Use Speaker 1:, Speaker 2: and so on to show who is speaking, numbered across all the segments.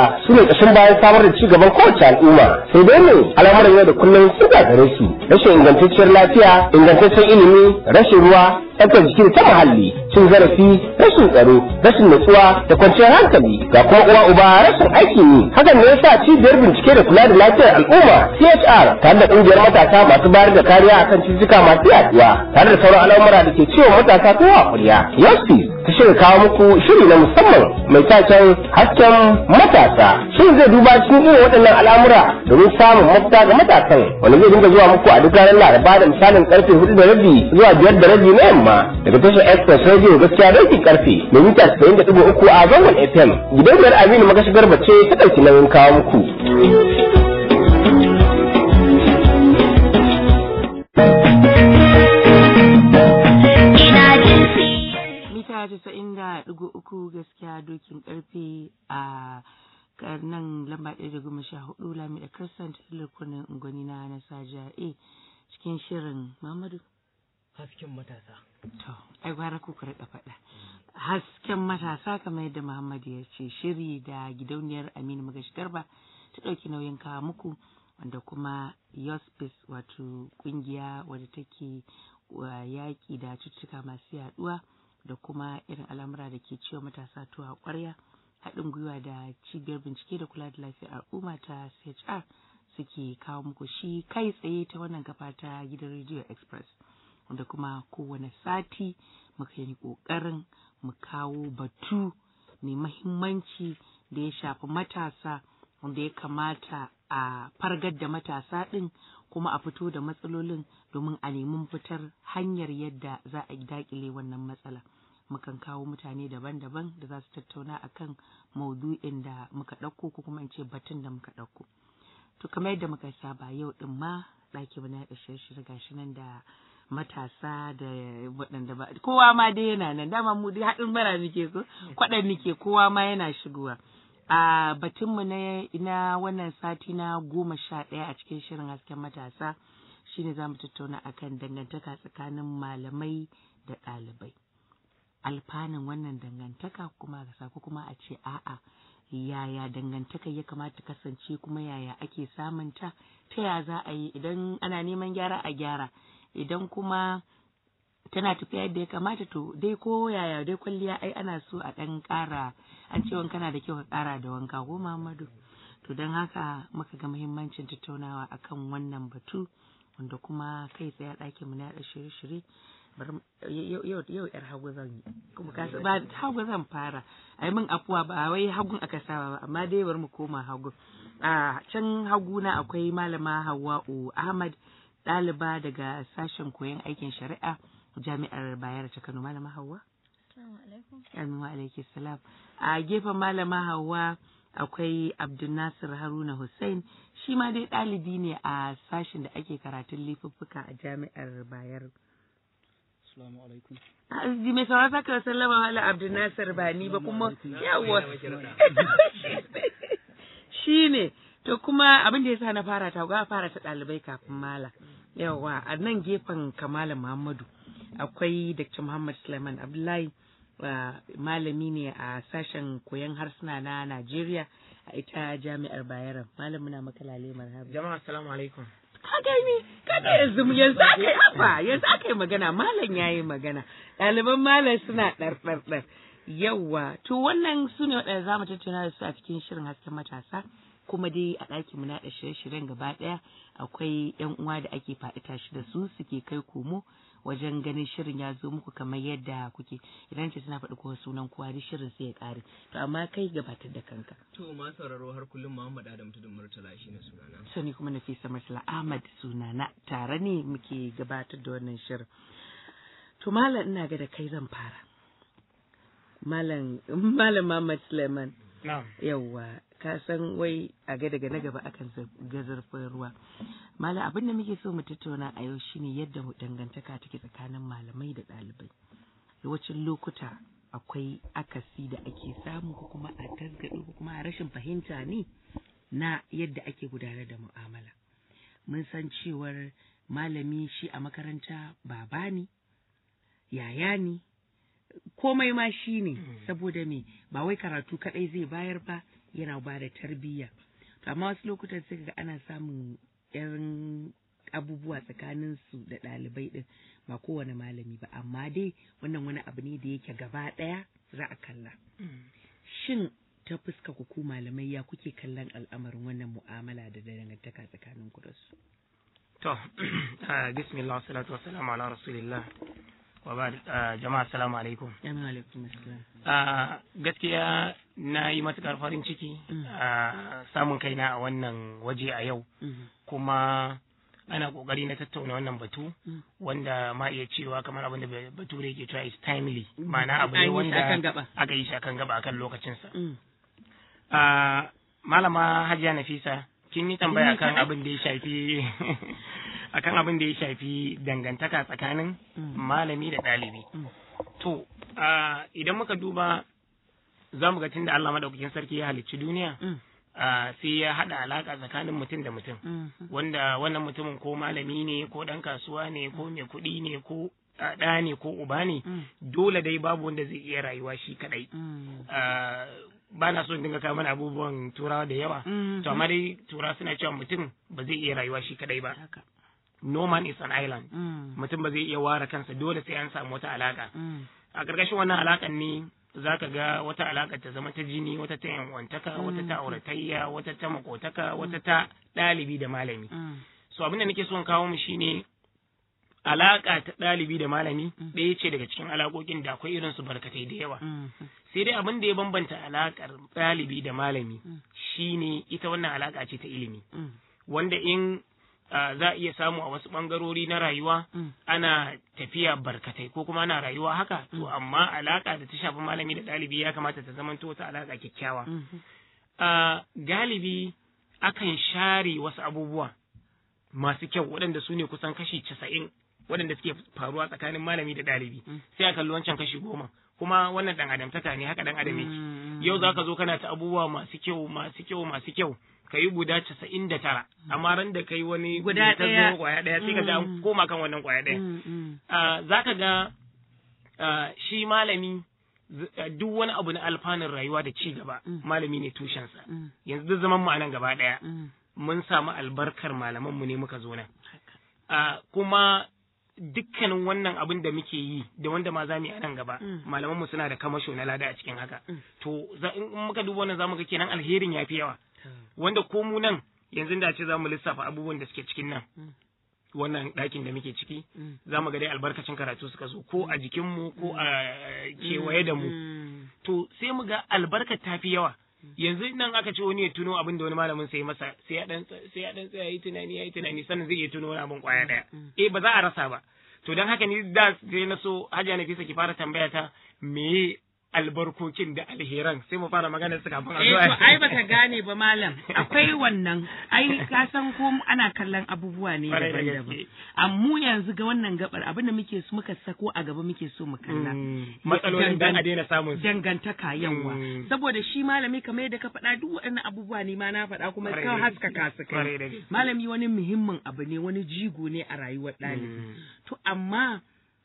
Speaker 1: su ne ƙashin bayan samar da ci gaban kowace al'umma sai dai ne al'amuran yau da kullum sun gagare su rashin ingantacciyar lafiya ingantaccen ilimi rashin ruwa tsaftar jiki da ta muhalli cin zarafi rashin tsaro rashin natsuwa da kwanciyar hankali ga kuma uwa uba rashin aikin yi hakan ne yasa cibiyar bincike da kula da lafiyar al'umma CHR tare da ƙungiyar matasa masu bayar da kariya akan cututtuka masu yaduwa tare da sauran al'amura da ke ciwon matasa ko a ƙwarya yasti ta shirya kawo muku shiri na musamman mai taken hasken matasa shin zai duba cikin irin waɗannan al'amura domin samun mafita ga matasan wanda zai dinga zuwa muku a duk ranar laraba da misalin karfe hudu da rabi zuwa biyar da rabi na yamma daga tashar express radio gaskiya dokin karfe da mita casa'in da ɗigo uku a zangon fm gidauniyar aminu magashigar bace ta ɗauki nauyin kawo muku.
Speaker 2: mita casa'in da ɗigo uku gaskiya dokin karfe a nan lamba ɗaya da goma sha hudu lami da crescent lukunin ungwani na na saja a cikin shirin mamadu
Speaker 3: hasken matasa
Speaker 2: to ai gwara ku ka rika faɗa hasken matasa kamar yadda muhammadu ya ce shiri da gidauniyar aminu magashi garba ta ɗauki nauyin kawo muku wanda kuma yospis wato ƙungiya wadda take yaƙi da cututtuka masu yaɗuwa da kuma irin al'amura da ke ciwo matasa tuwa ƙwarya haɗin gwiwa da cibiyar bincike da kula da lafiyar al'umma ta CHR suke kawo muku shi kai tsaye ta wannan kafa ta gidan Radio Express wanda kuma kowane sati muka yi ƙoƙarin mu kawo batu mai mahimmanci da ya shafi matasa wanda ya kamata a fargar da matasa ɗin kuma a fito da matsalolin domin a nemi fitar hanyar yadda za a daƙile wannan matsala. mukan kawo mutane daban-daban da za su tattauna akan maudu'in da muka ɗauko ko kuma in ce batun da muka ɗauko. To kamar yadda muka saba yau ɗin ma ɗaki mu na shirye gashi nan da matasa da waɗanda ba kowa ma dai yana nan dama mu dai haɗin bara muke ko kwaɗan muke kowa ma yana shigowa. A batunmu na na wannan sati na goma sha ɗaya a cikin shirin hasken matasa shine za mu tattauna akan dangantaka tsakanin malamai da ɗalibai. alfanun wannan dangantaka kuma ga ko kuma a ce a'a yaya dangantaka ya kamata kasance kuma yaya ake samunta ta ya za a yi idan ana neman gyara a gyara idan kuma tana tafiya yadda ya kamata to dai ko yaya dai kwalliya ai ana so a ɗan ƙara an ce wanka na da kyau ka ƙara da wanka ko Muhammadu to don haka muka ga muhimmancin tattaunawa akan wannan batu wanda kuma kai tsaye ɗakin mu na yaɗa shirye-shirye yau yau yar hagu zan yi kuma ka ba hagu zan fara ai min afuwa ba wai hagun aka saba ba amma dai bari mu koma hagu a can hagu na akwai malama Hawwa'u Ahmad ɗaliba daga sashen koyon aikin shari'a jami'ar Bayero ta Kano malama Hawwa Assalamu wa alaikum salam a gefen malama Hawwa akwai Abdulnasir Haruna Hussein shi ma dai ɗalibi ne a sashen da ake karatun laifuffuka a jami'ar Bayero
Speaker 3: Assalamu alaikum.
Speaker 2: Azizi mai sauran saka sallama ala Abdul Nasir ba ni ba kuma yawa. Shi ne, to kuma abin da ya sa na fara ta ga fara ta ɗalibai kafin mala. Yawa, a nan gefen Kamala Muhammadu akwai Dr. Muhammad Sulaiman Abdullahi malami ne a sashen koyon harsuna na Najeriya a ita jami'ar Bayero. Malam muna maka lale marhaba.
Speaker 3: Jama'a assalamu alaikum.
Speaker 2: ka gani kaga yanzu yanzu aka yi haba yanzu aka yi magana malam ya yi magana ɗaliban malam suna ɗarɗarɗar yawwa to wannan su ne waɗanda za mu tattauna da su a cikin shirin hasken matasa kuma dai a ɗakin mu naɗa shirye-shiryen gaba ɗaya akwai yan uwa da ake faɗi tashi da su suke kai komo wajen ganin shirin ya zo muku kamar yadda kuke idan ce suna faɗi kowa sunan kowa duk shirin sai ya ƙare to amma kai gabatar da kanka
Speaker 3: To ma sauraro har kullum Muhammad Adam Tudun Murtala shine sunana.
Speaker 2: sani kuma Nafisa Marsala Ahmad sunana tare ne muke gabatar da wannan shirin. To malam ina ga da kai zan fara. Malam Malam Muhammad Suleiman
Speaker 3: Na'am.
Speaker 2: yawwa ka san wai a ga daga na gaba akan ga zurfin ruwa. Malam abin da muke so mu tattauna a yau shine yadda dangantaka take tsakanin malamai da ɗalibai. Yawancin lokuta akwai akasi da ake samu ko kuma a tasgado ko kuma a rashin fahimta ne na yadda ake gudanar da mu'amala. Mun san cewar malami shi a makaranta baba ne, yaya ne, komai ma shi ne, saboda me ba wai karatu kaɗai zai bayar ba yana ba da tarbiyya to amma wasu lokutan sai ga ana samun yan abubuwa tsakanin su da ɗalibai ɗin ba kowane malami ba amma dai wannan wani abu ne da yake gaba ɗaya za a kalla shin ta fuska ku ku malamai ya kuke kallon al'amarin wannan mu'amala da dangantaka tsakanin ku da su
Speaker 4: To, ah, bismillah, salatu wassalamu ala rasulillah. Wa ba jama'a assalamu alaikum.
Speaker 2: Amin alaikum assalam.
Speaker 4: Ah, gaskiya na yi matuƙar farin ciki
Speaker 2: Mm.
Speaker 4: a samun kaina a wannan waje a yau
Speaker 2: Mhm.
Speaker 4: kuma ana ƙoƙari na tattauna wannan batu
Speaker 2: Mm.
Speaker 4: wanda ma iya cewa kamar abin da bature ke cewa is timely ma'ana abu
Speaker 2: An
Speaker 4: ne
Speaker 2: yi shi
Speaker 4: wanda
Speaker 2: akan gaba.
Speaker 4: aka yi shi akan gaba akan lokacinsa.
Speaker 2: Mm.
Speaker 4: Ah, malama Hajiya Nafisa kin yi tambaya
Speaker 2: Ni
Speaker 4: akan
Speaker 2: kaɗai?
Speaker 4: abin da ya shafi akan abin da ya shafi dangantaka tsakanin
Speaker 2: Mm.
Speaker 4: malami da ɗalibi.
Speaker 2: Mm.
Speaker 4: To, ah, idan muka duba za mu ga tun da Allah madaukakin sarki ya halicci duniya,
Speaker 2: Mm.
Speaker 4: ah, sai ya haɗa alaƙa tsakanin mutum da mutum.
Speaker 2: Mhm.
Speaker 4: Wanda wannan mutumin ko malami ne, ko ɗan kasuwa ne, ko mai kuɗi ne, ko ah, ɗa ne, ko uba ne,
Speaker 2: Mm.
Speaker 4: dole dai babu wanda zai iya rayuwa shi kaɗai.
Speaker 2: Mm.
Speaker 4: Ah, ba na so in dinga kawo mana abubuwan turawa da yawa.
Speaker 2: Mhm.
Speaker 4: To amma dai tura suna cewa mutum ba zai iya rayuwa shi kadai ba.
Speaker 2: Haka.
Speaker 4: No man is an island.
Speaker 2: Mm.
Speaker 4: Mutum ba zai iya ware kansa dole sai an samu wata alaka.
Speaker 2: Mm.
Speaker 4: A ƙarƙashin wannan alakan ne za ka ga wata alaka ta zama ta jini, wata ta yanwantaka, wata ta auratayya, wata ta makotaka, wata ta ɗalibi da malami.
Speaker 2: Mm.
Speaker 4: So abin da nake son kawo mu shine alaka ta ɗalibi da malami
Speaker 2: Mm.
Speaker 4: ɗaya ce daga cikin alaƙoƙin da akwai irin su barkatai da yawa.
Speaker 2: Mm.
Speaker 4: sai dai abin da ya bambanta alakar ɗalibi da malami
Speaker 2: Mm.
Speaker 4: shine ita wannan alaka ce ta ilimi
Speaker 2: Mm.
Speaker 4: wanda in ah, za a iya samu a wasu ɓangarori na rayuwa
Speaker 2: Mm.
Speaker 4: ana tafiya barkatai ko kuma ana rayuwa haka to
Speaker 2: Mm.
Speaker 4: amma alaka da ta shafi malami da ɗalibi ya kamata ta zamanto wata alaka kyakkyawa
Speaker 2: Mhm.
Speaker 4: Ah, galibi akan share wasu abubuwa masu kyau waɗanda su ne kusan kashi casa'in waɗanda suke faruwa tsakanin malami da ɗalibi
Speaker 2: Mm.
Speaker 4: sai a kalli wancan kashi goma kuma wannan ɗan adamtaka ne haka ɗan adam yake
Speaker 2: Mm.
Speaker 4: yau za ka zo kana ta abubuwa masu kyau masu kyau masu kyau ka yi guda casa'in da tara amma ran da ka yi wani
Speaker 2: Guda
Speaker 4: ta
Speaker 2: ɗaya.
Speaker 4: zo kwaya ɗaya sai ka ga an
Speaker 2: Mm.
Speaker 4: koma kan wannan kwaya ɗaya
Speaker 2: Mm. Mm.
Speaker 4: Ah, za ka ga ah, shi malami z- ah, duk wani abu na alfanun rayuwa da ci gaba
Speaker 2: Mm.
Speaker 4: malami ne tushensa
Speaker 2: Mm.
Speaker 4: yanzu duk zaman mu a nan gaba ɗaya
Speaker 2: Mm.
Speaker 4: mun samu albarkar malaman mu ne muka zo nan
Speaker 2: Haka.
Speaker 4: Ah, kuma dukkanin wannan abin da muke yi da wanda ma za mu yi a nan gaba
Speaker 2: Mm.
Speaker 4: malaman mu suna da kamasho na lada a cikin haka
Speaker 2: Mm.
Speaker 4: to za- in in muka duba wannan zamu ga kenan alherin yafi yawa
Speaker 2: To.
Speaker 4: wanda ko mu nan yanzu da ce zamu lissafa abubuwan da suke cikin nan
Speaker 2: Mm.
Speaker 4: wannan ɗakin da muke ciki
Speaker 2: Mm.
Speaker 4: za mu ga dai albarkacin karatu suka zo ko a jikinmu ko a kewaye da mu
Speaker 2: Mm.
Speaker 4: to sai mu ga albarkar ta fi yawa yanzu nan aka ce wani ya tuno abin da wani malamin sai masa sai ya dan sai ya dan tsaya yi tunani yayi tunani sannan zai iya tuno wani abin kwaya daya
Speaker 2: Mm.
Speaker 4: eh ba za a rasa ba to dan haka ni da sai na so Hajiya Nafisa ki fara tambaya ta me albarkokin da alheran sai mu fara magana su kafin a
Speaker 2: Eh
Speaker 4: zo
Speaker 2: to ai baka gane ba malam akwai wannan ai ka san ko ana kallon abubuwa ne
Speaker 4: Kwarai da
Speaker 2: daban-daban
Speaker 4: gaske.
Speaker 2: amma yanzu ga wannan gabar abin da muke so muka sako a gaba muke so mu kalla
Speaker 4: Mm, matsalolin dan a daina samun su
Speaker 2: dangantaka yawa
Speaker 4: Mm.
Speaker 2: saboda shi malami kamar yadda ka faɗa duk waɗannan abubuwa ne ma na faɗa kuma
Speaker 4: Kwarai
Speaker 2: ka
Speaker 4: da
Speaker 2: haskaka su
Speaker 4: Kwarai
Speaker 2: kai
Speaker 4: da gaske.
Speaker 2: malami wani muhimmin abu ne wani jigo ne a rayuwar ɗalibi
Speaker 4: Mm.
Speaker 2: to amma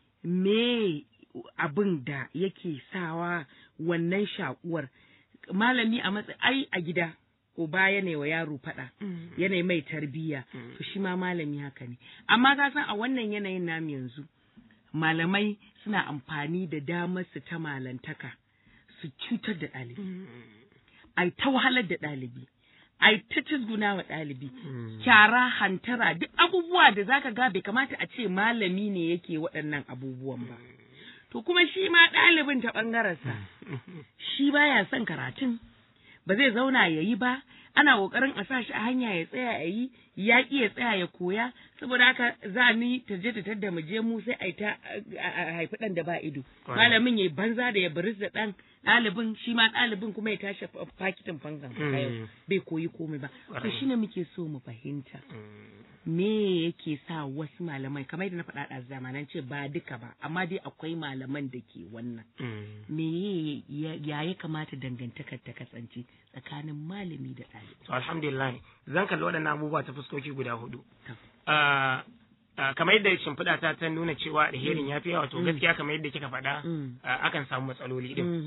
Speaker 2: me abin da yake sawa wannan shakuwar malami a matsayi ai a gida uba yana wa yaro faɗa yanayi mai tarbiyya to shi ma malami haka ne amma ka san a wannan yanayin namu yanzu malamai suna amfani da damar su ta malantaka su cutar da ɗalibi ai ta wahalar da ɗalibi ai ta cizguna wa ɗalibi kyara hantara duk abubuwa da zaka ga bai kamata a ce malami ne yake waɗannan abubuwan ba to kuma shi ma ɗalibin ta ɓangarensa shi baya son karatun ba zai zauna ya yi ba ana ƙoƙarin a sa shi a hanya ya tsaya ya yi ya ƙi ya tsaya ya koya saboda haka za ni ta je ta tadda mu je mu sai a yi ta a- a haifi ɗan da ba ido
Speaker 4: Kwarai.
Speaker 2: malamin ya banza da ya baris da ɗan ɗalibin shi ma ɗalibin kuma ya tashi fa- fakitin fankan
Speaker 4: Mm.
Speaker 2: bai koyi komai ba to
Speaker 4: Kwarai.
Speaker 2: shine muke so mu fahimta me yake sa wasu malamai kamar yadda na faɗa a zamanan ce ba duka ba amma dai akwai malaman da ke wannan me ya ya ya kamata dangantakar ta kasance tsakanin malami da ɗalibi
Speaker 4: To alhamdulillah zan kalli waɗannan abubuwa ta fuskoki guda hudu.
Speaker 2: To.
Speaker 4: Ah, ah, kamar yadda shimfiɗa ta ta nuna cewa alherin ya fi yawa to
Speaker 2: Mm.
Speaker 4: gaskiya kamar yadda kika faɗa
Speaker 2: Mm.
Speaker 4: ah, akan samu matsaloli din.
Speaker 2: Mhm.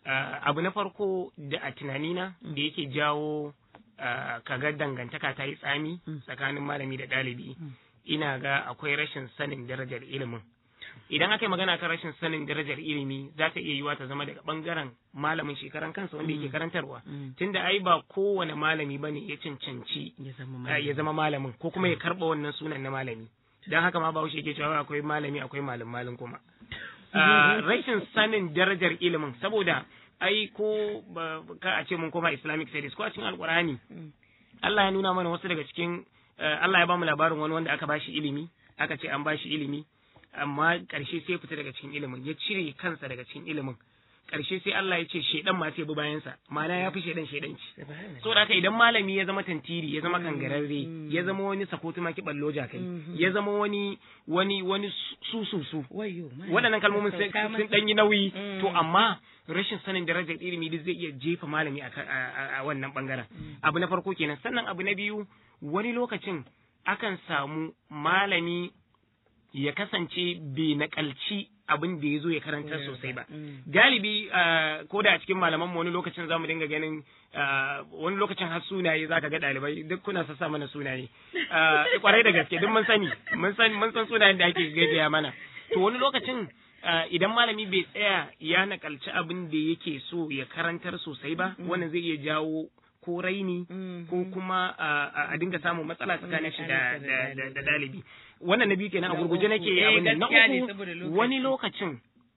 Speaker 4: Ah, abu na farko da a tunanina da yake jawo ah, kaga dangantaka ta yi tsami
Speaker 2: Mm.
Speaker 4: tsakanin malami da ɗalibi
Speaker 2: Mm.
Speaker 4: ina ga akwai rashin sanin darajar ilimin idan aka yi magana kan rashin sanin darajar ilimi za ta iya yiwa ta zama daga bangaren malamin shekaran kansa wanda yake
Speaker 2: Mm.
Speaker 4: karantarwa
Speaker 2: Mm.
Speaker 4: tunda ai ba kowane malami bane ya cancanci
Speaker 2: ya zama
Speaker 4: ah,
Speaker 2: malami.
Speaker 4: ya zama malamin ko kuma ya karɓa wannan sunan na malami don haka ma bahaushe yake cewa akwai malami akwai malam malin kuma Ah, rashin sanin darajar ilimin saboda ai ko ba- ka a ce mun koma islamic studies ko a cikin alkur'ani
Speaker 2: Mm.
Speaker 4: Allah ya nuna mana wasu daga cikin eh, Allah ya bamu labarin wani wanda aka bashi ilimi aka ce an bashi ilimi amma ƙarshe sai ya fita daga cikin ilimin ya cire kansa daga cikin ilimin ƙarshe sai Allah ya ce shedan ma sai bi bayansa ma'ana ya fi shedan shedanci
Speaker 2: Subhanallah.
Speaker 4: so da haka idan malami ya zama tantiri ya zama kangararre
Speaker 2: Mm.
Speaker 4: ya zama wani sakotu maki ballo kai
Speaker 2: Mhm.
Speaker 4: ya zama wani wani wani su su su
Speaker 2: Wayyo, malam.
Speaker 4: waɗannan kalmomin sun
Speaker 2: Sauka
Speaker 4: sun
Speaker 2: masa.
Speaker 4: ɗan yi nauyi
Speaker 2: Mm.
Speaker 4: to amma rashin sanin darajar ilimi duk zai iya jefa malami a, ka- a- a- a wannan bangaren abu na farko kenan sannan abu na biyu wani lokacin akan samu malami ya kasance bai nakalci abin da ya zo ya karanta sosai ba
Speaker 2: Mm.
Speaker 4: galibi ah, ko da a cikin malaman mu wani lokacin zamu dinga ganin ah, wani lokacin har sunaye zaka ga ɗalibai duk kuna sassa mana sunaye Ah, kwarai da gaske duk mun sani mun san mun san sunayen da ake gaggaya mana to wani lokacin ah, idan malami bai tsaya ya nakalci abin da yake so ya karantar sosai ba wannan zai iya jawo ko raini
Speaker 2: Mm.
Speaker 4: ko kuma ah, a dinga samun matsala tsakanin shi da da- da- da ɗalibi wannan na biyu kenan a
Speaker 2: Na
Speaker 4: gurguje
Speaker 2: uku.
Speaker 4: nake
Speaker 2: Eh,
Speaker 4: abin nan na
Speaker 2: gaskiya ne
Speaker 4: uku
Speaker 2: saboda lokaci.
Speaker 4: wani lokacin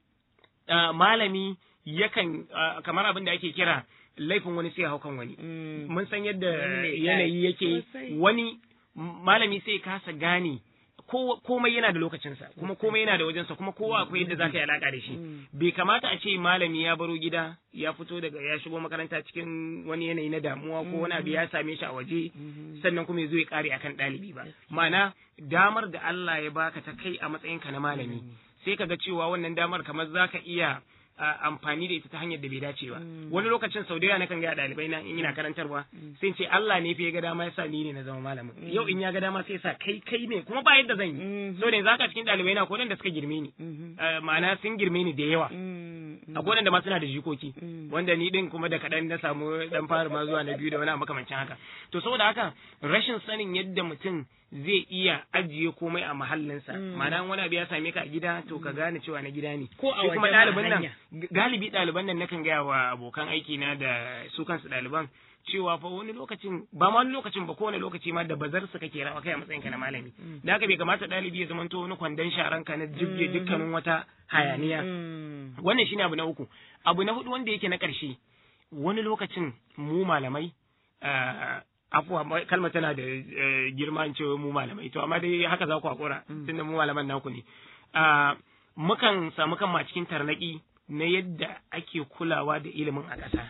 Speaker 4: ah, malami yakan ah, kamar abin da ake kira laifin wani sai ya hau kan wani
Speaker 2: Mm.
Speaker 4: mun san yadda
Speaker 2: Wani ne
Speaker 4: yanayi
Speaker 2: ya-
Speaker 4: yake
Speaker 2: sosai.
Speaker 4: wani m- malami sai kasa gane ko- komai yana da lokacinsa kuma komai yana da wajensa kuma kowa akwai yadda za ka yi alaka da shi
Speaker 2: Mm.
Speaker 4: bai kamata a ce malami ya baro gida ya fito daga ya shigo makaranta cikin wani yanayi na damuwa ko wani abu ya same shi a waje
Speaker 2: Mhm.
Speaker 4: sannan kuma ya zo ya kare akan ɗalibi ba ma'ana damar da Allah ya baka ta kai a matsayinka na malami sai ka ga cewa wannan damar kamar za ka iya a, amfani da ita ta hanyar da bai dace ba
Speaker 2: Mm.
Speaker 4: wani lokacin sau da yawa nakan ga ɗalibai na in ina karantarwa sai in ce Allah ne fa ya ga dama yasa ni ne na zama malamin yau in ya ga dama sai sa kai kai ne kuma ba yadda zan yi
Speaker 2: Mhm.
Speaker 4: so ne zaka cikin ɗalibai na ko da suka girme ni
Speaker 2: Mhm.
Speaker 4: Eh, ma'ana sun girme ni da yawa
Speaker 2: Mm.
Speaker 4: akwai wanda ma suna da jikoki
Speaker 2: Mm.
Speaker 4: wanda ni din kuma da kaɗan na samu dan fara ma zuwa na biyu da wani abu makamancin haka to saboda haka rashin sanin yadda mutum zai iya ajiye komai a mahallinsa
Speaker 2: Mm.
Speaker 4: ma'ana in wani abu ya same ka a gida to ka gane cewa na gida ne
Speaker 2: Ko a
Speaker 4: Shi kuma
Speaker 2: waje ma
Speaker 4: ɗalibin nan
Speaker 2: hanya.
Speaker 4: galibi ɗaliban nan nakan gaya wa abokan aiki na da su kansu ɗaliban cewa fa wani lokacin ba ma wani lokacin ba kowane lokaci ma da bazar su kake rawa kai a matsayinka na malami da haka bai kamata ɗalibi ya zamanto wani kwandon sharan ka na jibge dukkanin wata hayaniya
Speaker 2: Mm.
Speaker 4: wannan shine abu na uku abu na hudu wanda yake na ƙarshe wani lokacin mu malamai ah, afuwa ma- kalmar tana da eh, girma in ce mu malamai to amma dai haka za ku hakura tunda mu malaman naku ne Ah, mukan samu kanmu a cikin tarnaki na yadda ake kulawa da ilimin a ƙasa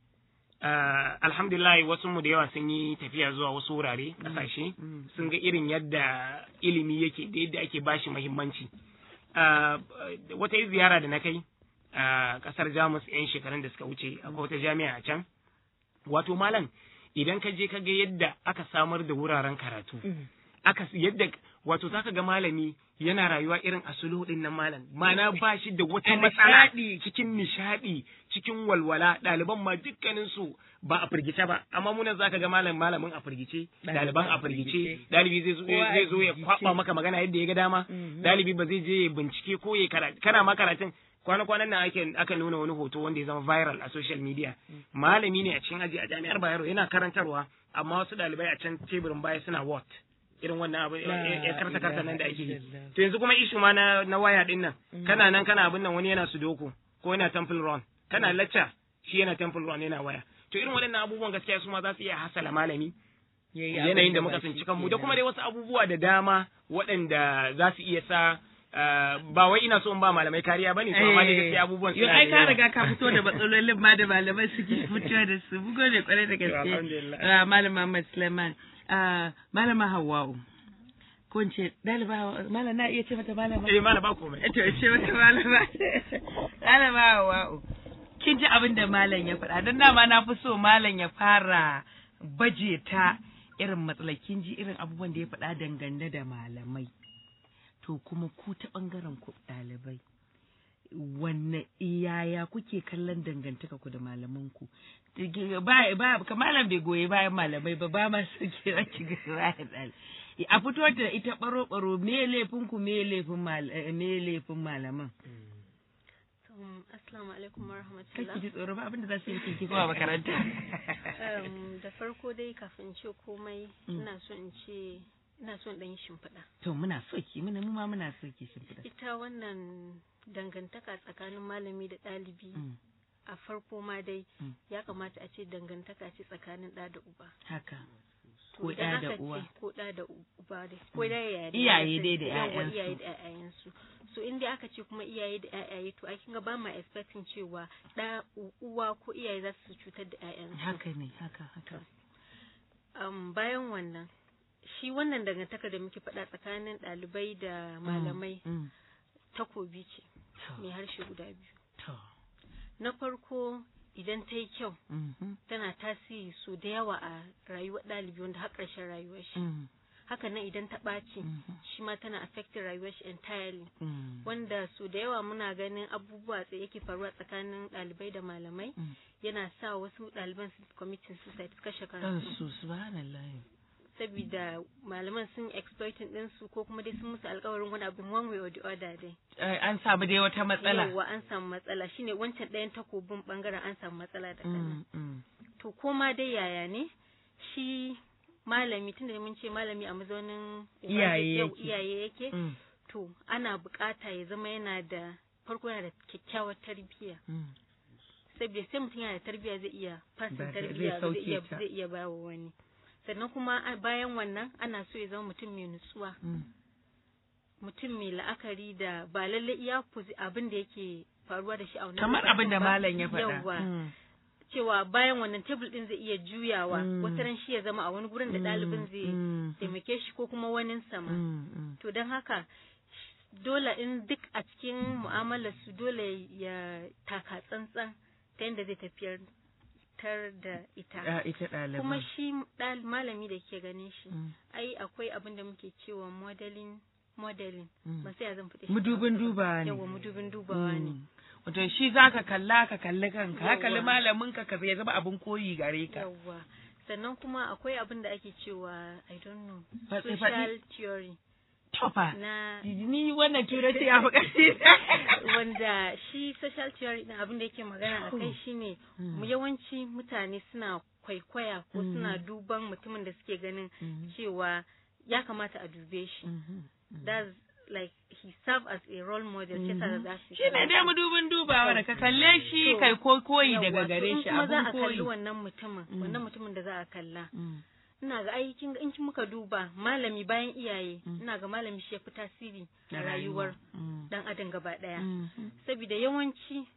Speaker 4: Ah, alhamdulillah wasu mu da yawa sun yi tafiya zuwa wasu wurare ƙasashe
Speaker 2: Mm.
Speaker 4: sun ga irin yadda ilimi yake da yadda ake bashi muhimmanci Ah, wata ziyara da na kai a kasar jamus 'yan shekarun da suka wuce akwai wata jami'a a can wato malam idan ka je ka ga yadda aka samar da wuraren karatu
Speaker 2: Mm.
Speaker 4: aka yadda wato zaka ga malami yana rayuwa irin a sulu din nan malam mana ba shi da wata
Speaker 2: A
Speaker 4: matsala
Speaker 2: nishaɗi.
Speaker 4: cikin nishadi cikin walwala ɗaliban ma dukkanin su ba a firgice ba amma munan zaka ga malam malamin a firgice ɗaliban a firgice ɗalibi zai zo
Speaker 2: Kowa a
Speaker 4: zai zo ya
Speaker 2: firgice.
Speaker 4: kwaba maka magana yadda ya ga dama
Speaker 2: Mhm.
Speaker 4: ɗalibi ba zai je ya bincike ko ya karatu kana ma karatun kwana-kwanan nan ake aka nuna wani hoto wanda ya zama viral a social media malami ne a cikin aji a jami'ar Bayero yana karantarwa amma wasu ɗalibai a can teburin baya suna what irin wannan abu ya karta karta nan da ake yi to yanzu kuma ishu ma na na waya din nan kana nan kana abin nan wani yana sudoku ko yana temple run kana lecture shi yana temple run yana waya to irin waɗannan abubuwan gaskiya su ma za su iya hasala malami
Speaker 2: Yayi
Speaker 4: yanayin
Speaker 2: abin
Speaker 4: da
Speaker 2: ba
Speaker 4: muka
Speaker 2: shi
Speaker 4: tsinci kanmu da
Speaker 2: kenan.
Speaker 4: kuma dai wasu abubuwa da dama waɗanda za su iya sa ah, ba wai ina so in ba malamai kariya bane to amma dai gaskiya abubuwan
Speaker 2: Yo,
Speaker 4: suna
Speaker 2: ai
Speaker 4: da
Speaker 2: ka
Speaker 4: yawa.
Speaker 2: riga ka fito da matsalolin ma da malamai suke fito da su bugo ne kwarai da gaske
Speaker 4: Alhamdulillah.
Speaker 2: Ah, malam Muhammad Suleiman Ah, malama Hawwa'u ko in ce ɗaliba Hawwa'u malam na iya ce mata malama
Speaker 4: eh mana ba komai
Speaker 2: to ce mata malama malama Hawwa'u kin ji abin da malam ya faɗa don dama na fi so malam ya fara baje ta irin matsalai kin ji irin abubuwan da ya faɗa dangane da malamai to kuma ku ta ɓangaren ku ɗalibai wanne iyaya kuke kallon dangantaka ku da malaman ku ba ba malam bai goyi bayan malamai ba ba ma su kira ki ga bayan ɗali. a fito da ita baro baro me laifin ku me laifin mal eh, me laifin malaman
Speaker 5: Um, Assalamu alaikum wa
Speaker 2: kake
Speaker 5: rahmatullah.
Speaker 2: ji tsoro ba abinda za su yi ki kowa makaranta
Speaker 5: Um, da farko dai kafin in ce komai ina so in ce ina so in ɗan yi shimfiɗa.
Speaker 2: to muna so ki muna mu ma muna so ki shimfiɗa
Speaker 5: Ita wannan dangantaka tsakanin malami da ɗalibi
Speaker 2: Mm,
Speaker 5: a farko ma dai
Speaker 2: Mm.
Speaker 5: ya kamata a ce dangantaka ce tsakanin ɗa da uba.
Speaker 2: haka
Speaker 5: To
Speaker 2: Ko
Speaker 5: idan
Speaker 2: ɗa da
Speaker 5: aka
Speaker 2: uwa.
Speaker 5: ce ko ɗa da uba dai ko da iyaye da
Speaker 2: Iyaye dai da
Speaker 5: Yawwa,
Speaker 2: ƴaƴansu.
Speaker 5: iyaye da ƴaƴayensu so in dai aka ce kuma iyaye da ƴaƴaye to a kinga ba ma expecting cewa ɗa u- uwa ko iyaye za su cutar da ƴaƴansu
Speaker 2: haka ne haka haka
Speaker 5: um, bayan wannan shi wannan dangantaka da muke faɗa tsakanin ɗalibai da malamai
Speaker 2: Mm,
Speaker 5: takobi ce
Speaker 2: to,
Speaker 5: mai harshe guda biyu
Speaker 2: to,
Speaker 5: na farko idan ta yi kyau
Speaker 2: mhm,
Speaker 5: tana tasiri so da yawa a rayuwar ɗalibi wanda har ƙarshen rayuwar shi
Speaker 2: mm,
Speaker 5: haka nan idan ta ɓaci
Speaker 2: mhm,
Speaker 5: shi ma tana affecting rayuwar shi entirely
Speaker 2: mm,
Speaker 5: wanda so da yawa muna ganin abubuwa tsaye yake faruwa tsakanin ɗalibai da malamai
Speaker 2: Mm.
Speaker 5: yana sa wasu ɗaliban su committing suicide su kashe kansu
Speaker 2: kansu subhanallah
Speaker 5: saboda malaman sun exploiting ɗinsu ko kuma dai sun musu alkawarin wani abin one way or the other dai
Speaker 2: Eh, an samu dai wata matsala
Speaker 5: yawwa an samu matsala shine wancan ɗayan takobin bangaren an samu matsala da kana
Speaker 2: Mm, mm,
Speaker 5: to ko ma dai yaya ne shi malami tunda mun ce malami a mazaunin
Speaker 2: Iyaye
Speaker 5: yau
Speaker 2: yake.
Speaker 5: iyaye yake
Speaker 2: mm,
Speaker 5: to ana bukata ya zama yana da farko yana da kyakkyawar tarbiyya
Speaker 2: mm.
Speaker 5: saboda sai mutum yana da tarbiyya zai iya fasin
Speaker 2: Ba da-
Speaker 5: tarbiyya
Speaker 2: zai
Speaker 5: zai
Speaker 2: sauke
Speaker 5: iya
Speaker 2: ta.
Speaker 5: zai iya bawa wani sannan kuma a- bayan wannan ana so ya zama mutum mai nutsuwa
Speaker 2: Mm.
Speaker 5: mutum mai la'akari da ba lalle iya fuzi- abin da yake faruwa da shi a wannan
Speaker 2: kamar
Speaker 5: lokacin
Speaker 2: abin da
Speaker 5: ba.
Speaker 2: malam ya faɗa
Speaker 5: Yawwa.
Speaker 2: Mm,
Speaker 5: cewa bayan wannan tebul din zai iya juyawa
Speaker 2: Mm.
Speaker 5: wata ran shi ya zama a wani gurin da ɗalibin zai
Speaker 2: mm,
Speaker 5: taimake shi ko kuma wani sama
Speaker 2: mm, mm.
Speaker 5: to don haka dole in duk a cikin mu'amalar su dole ya taka tsantsan ta yadda zai tafiyar tar da ita
Speaker 2: Ah, ita ɗaliban
Speaker 5: kuma shi ɗal- malami da ke ganin shi
Speaker 2: Mm,
Speaker 5: ai akwai abin da muke cewa modeling modeling
Speaker 2: Mm.
Speaker 5: ba sai ya zan fita shi
Speaker 2: mudubin dubawa ne
Speaker 5: yawa mudubin dubawa ne
Speaker 2: Mm. wato shi zaka kalla ka kalli kanka ka kalli
Speaker 5: Yawwa.
Speaker 2: malamin ka ka ya zama abin koyi gare ka
Speaker 5: yawa sannan kuma akwai abin da ake cewa i don't know
Speaker 2: Faɗi, faɗi.
Speaker 5: social theory
Speaker 2: tofa
Speaker 5: na
Speaker 2: ni wannan turanci ya fi ƙarfi
Speaker 5: wanda shi social theory din abin da yake magana a kai shine mu yawanci mutane suna kwaikwaya ko suna duban mutumin da suke ganin cewa ya kamata a dube shi that's like he serve as a role model shi yasa za su
Speaker 2: shi ne dai mudubin dubawa da ka kalle shi
Speaker 5: To,
Speaker 2: kai ko koyi
Speaker 5: Yawwa,
Speaker 2: daga
Speaker 5: to
Speaker 2: gare
Speaker 5: in
Speaker 2: shi
Speaker 5: kuma za
Speaker 2: abin
Speaker 5: a kalli
Speaker 2: koyi
Speaker 5: wannan mutumin wannan mutumin da za a kalla
Speaker 2: Mm.
Speaker 5: ina ga ai kin ga in kin muka duba malami bayan iyaye ina ga malami shi ya fi tasiri a rayuwar
Speaker 2: Mm.
Speaker 5: dan adam gaba daya
Speaker 2: Mhm.
Speaker 5: saboda yawanci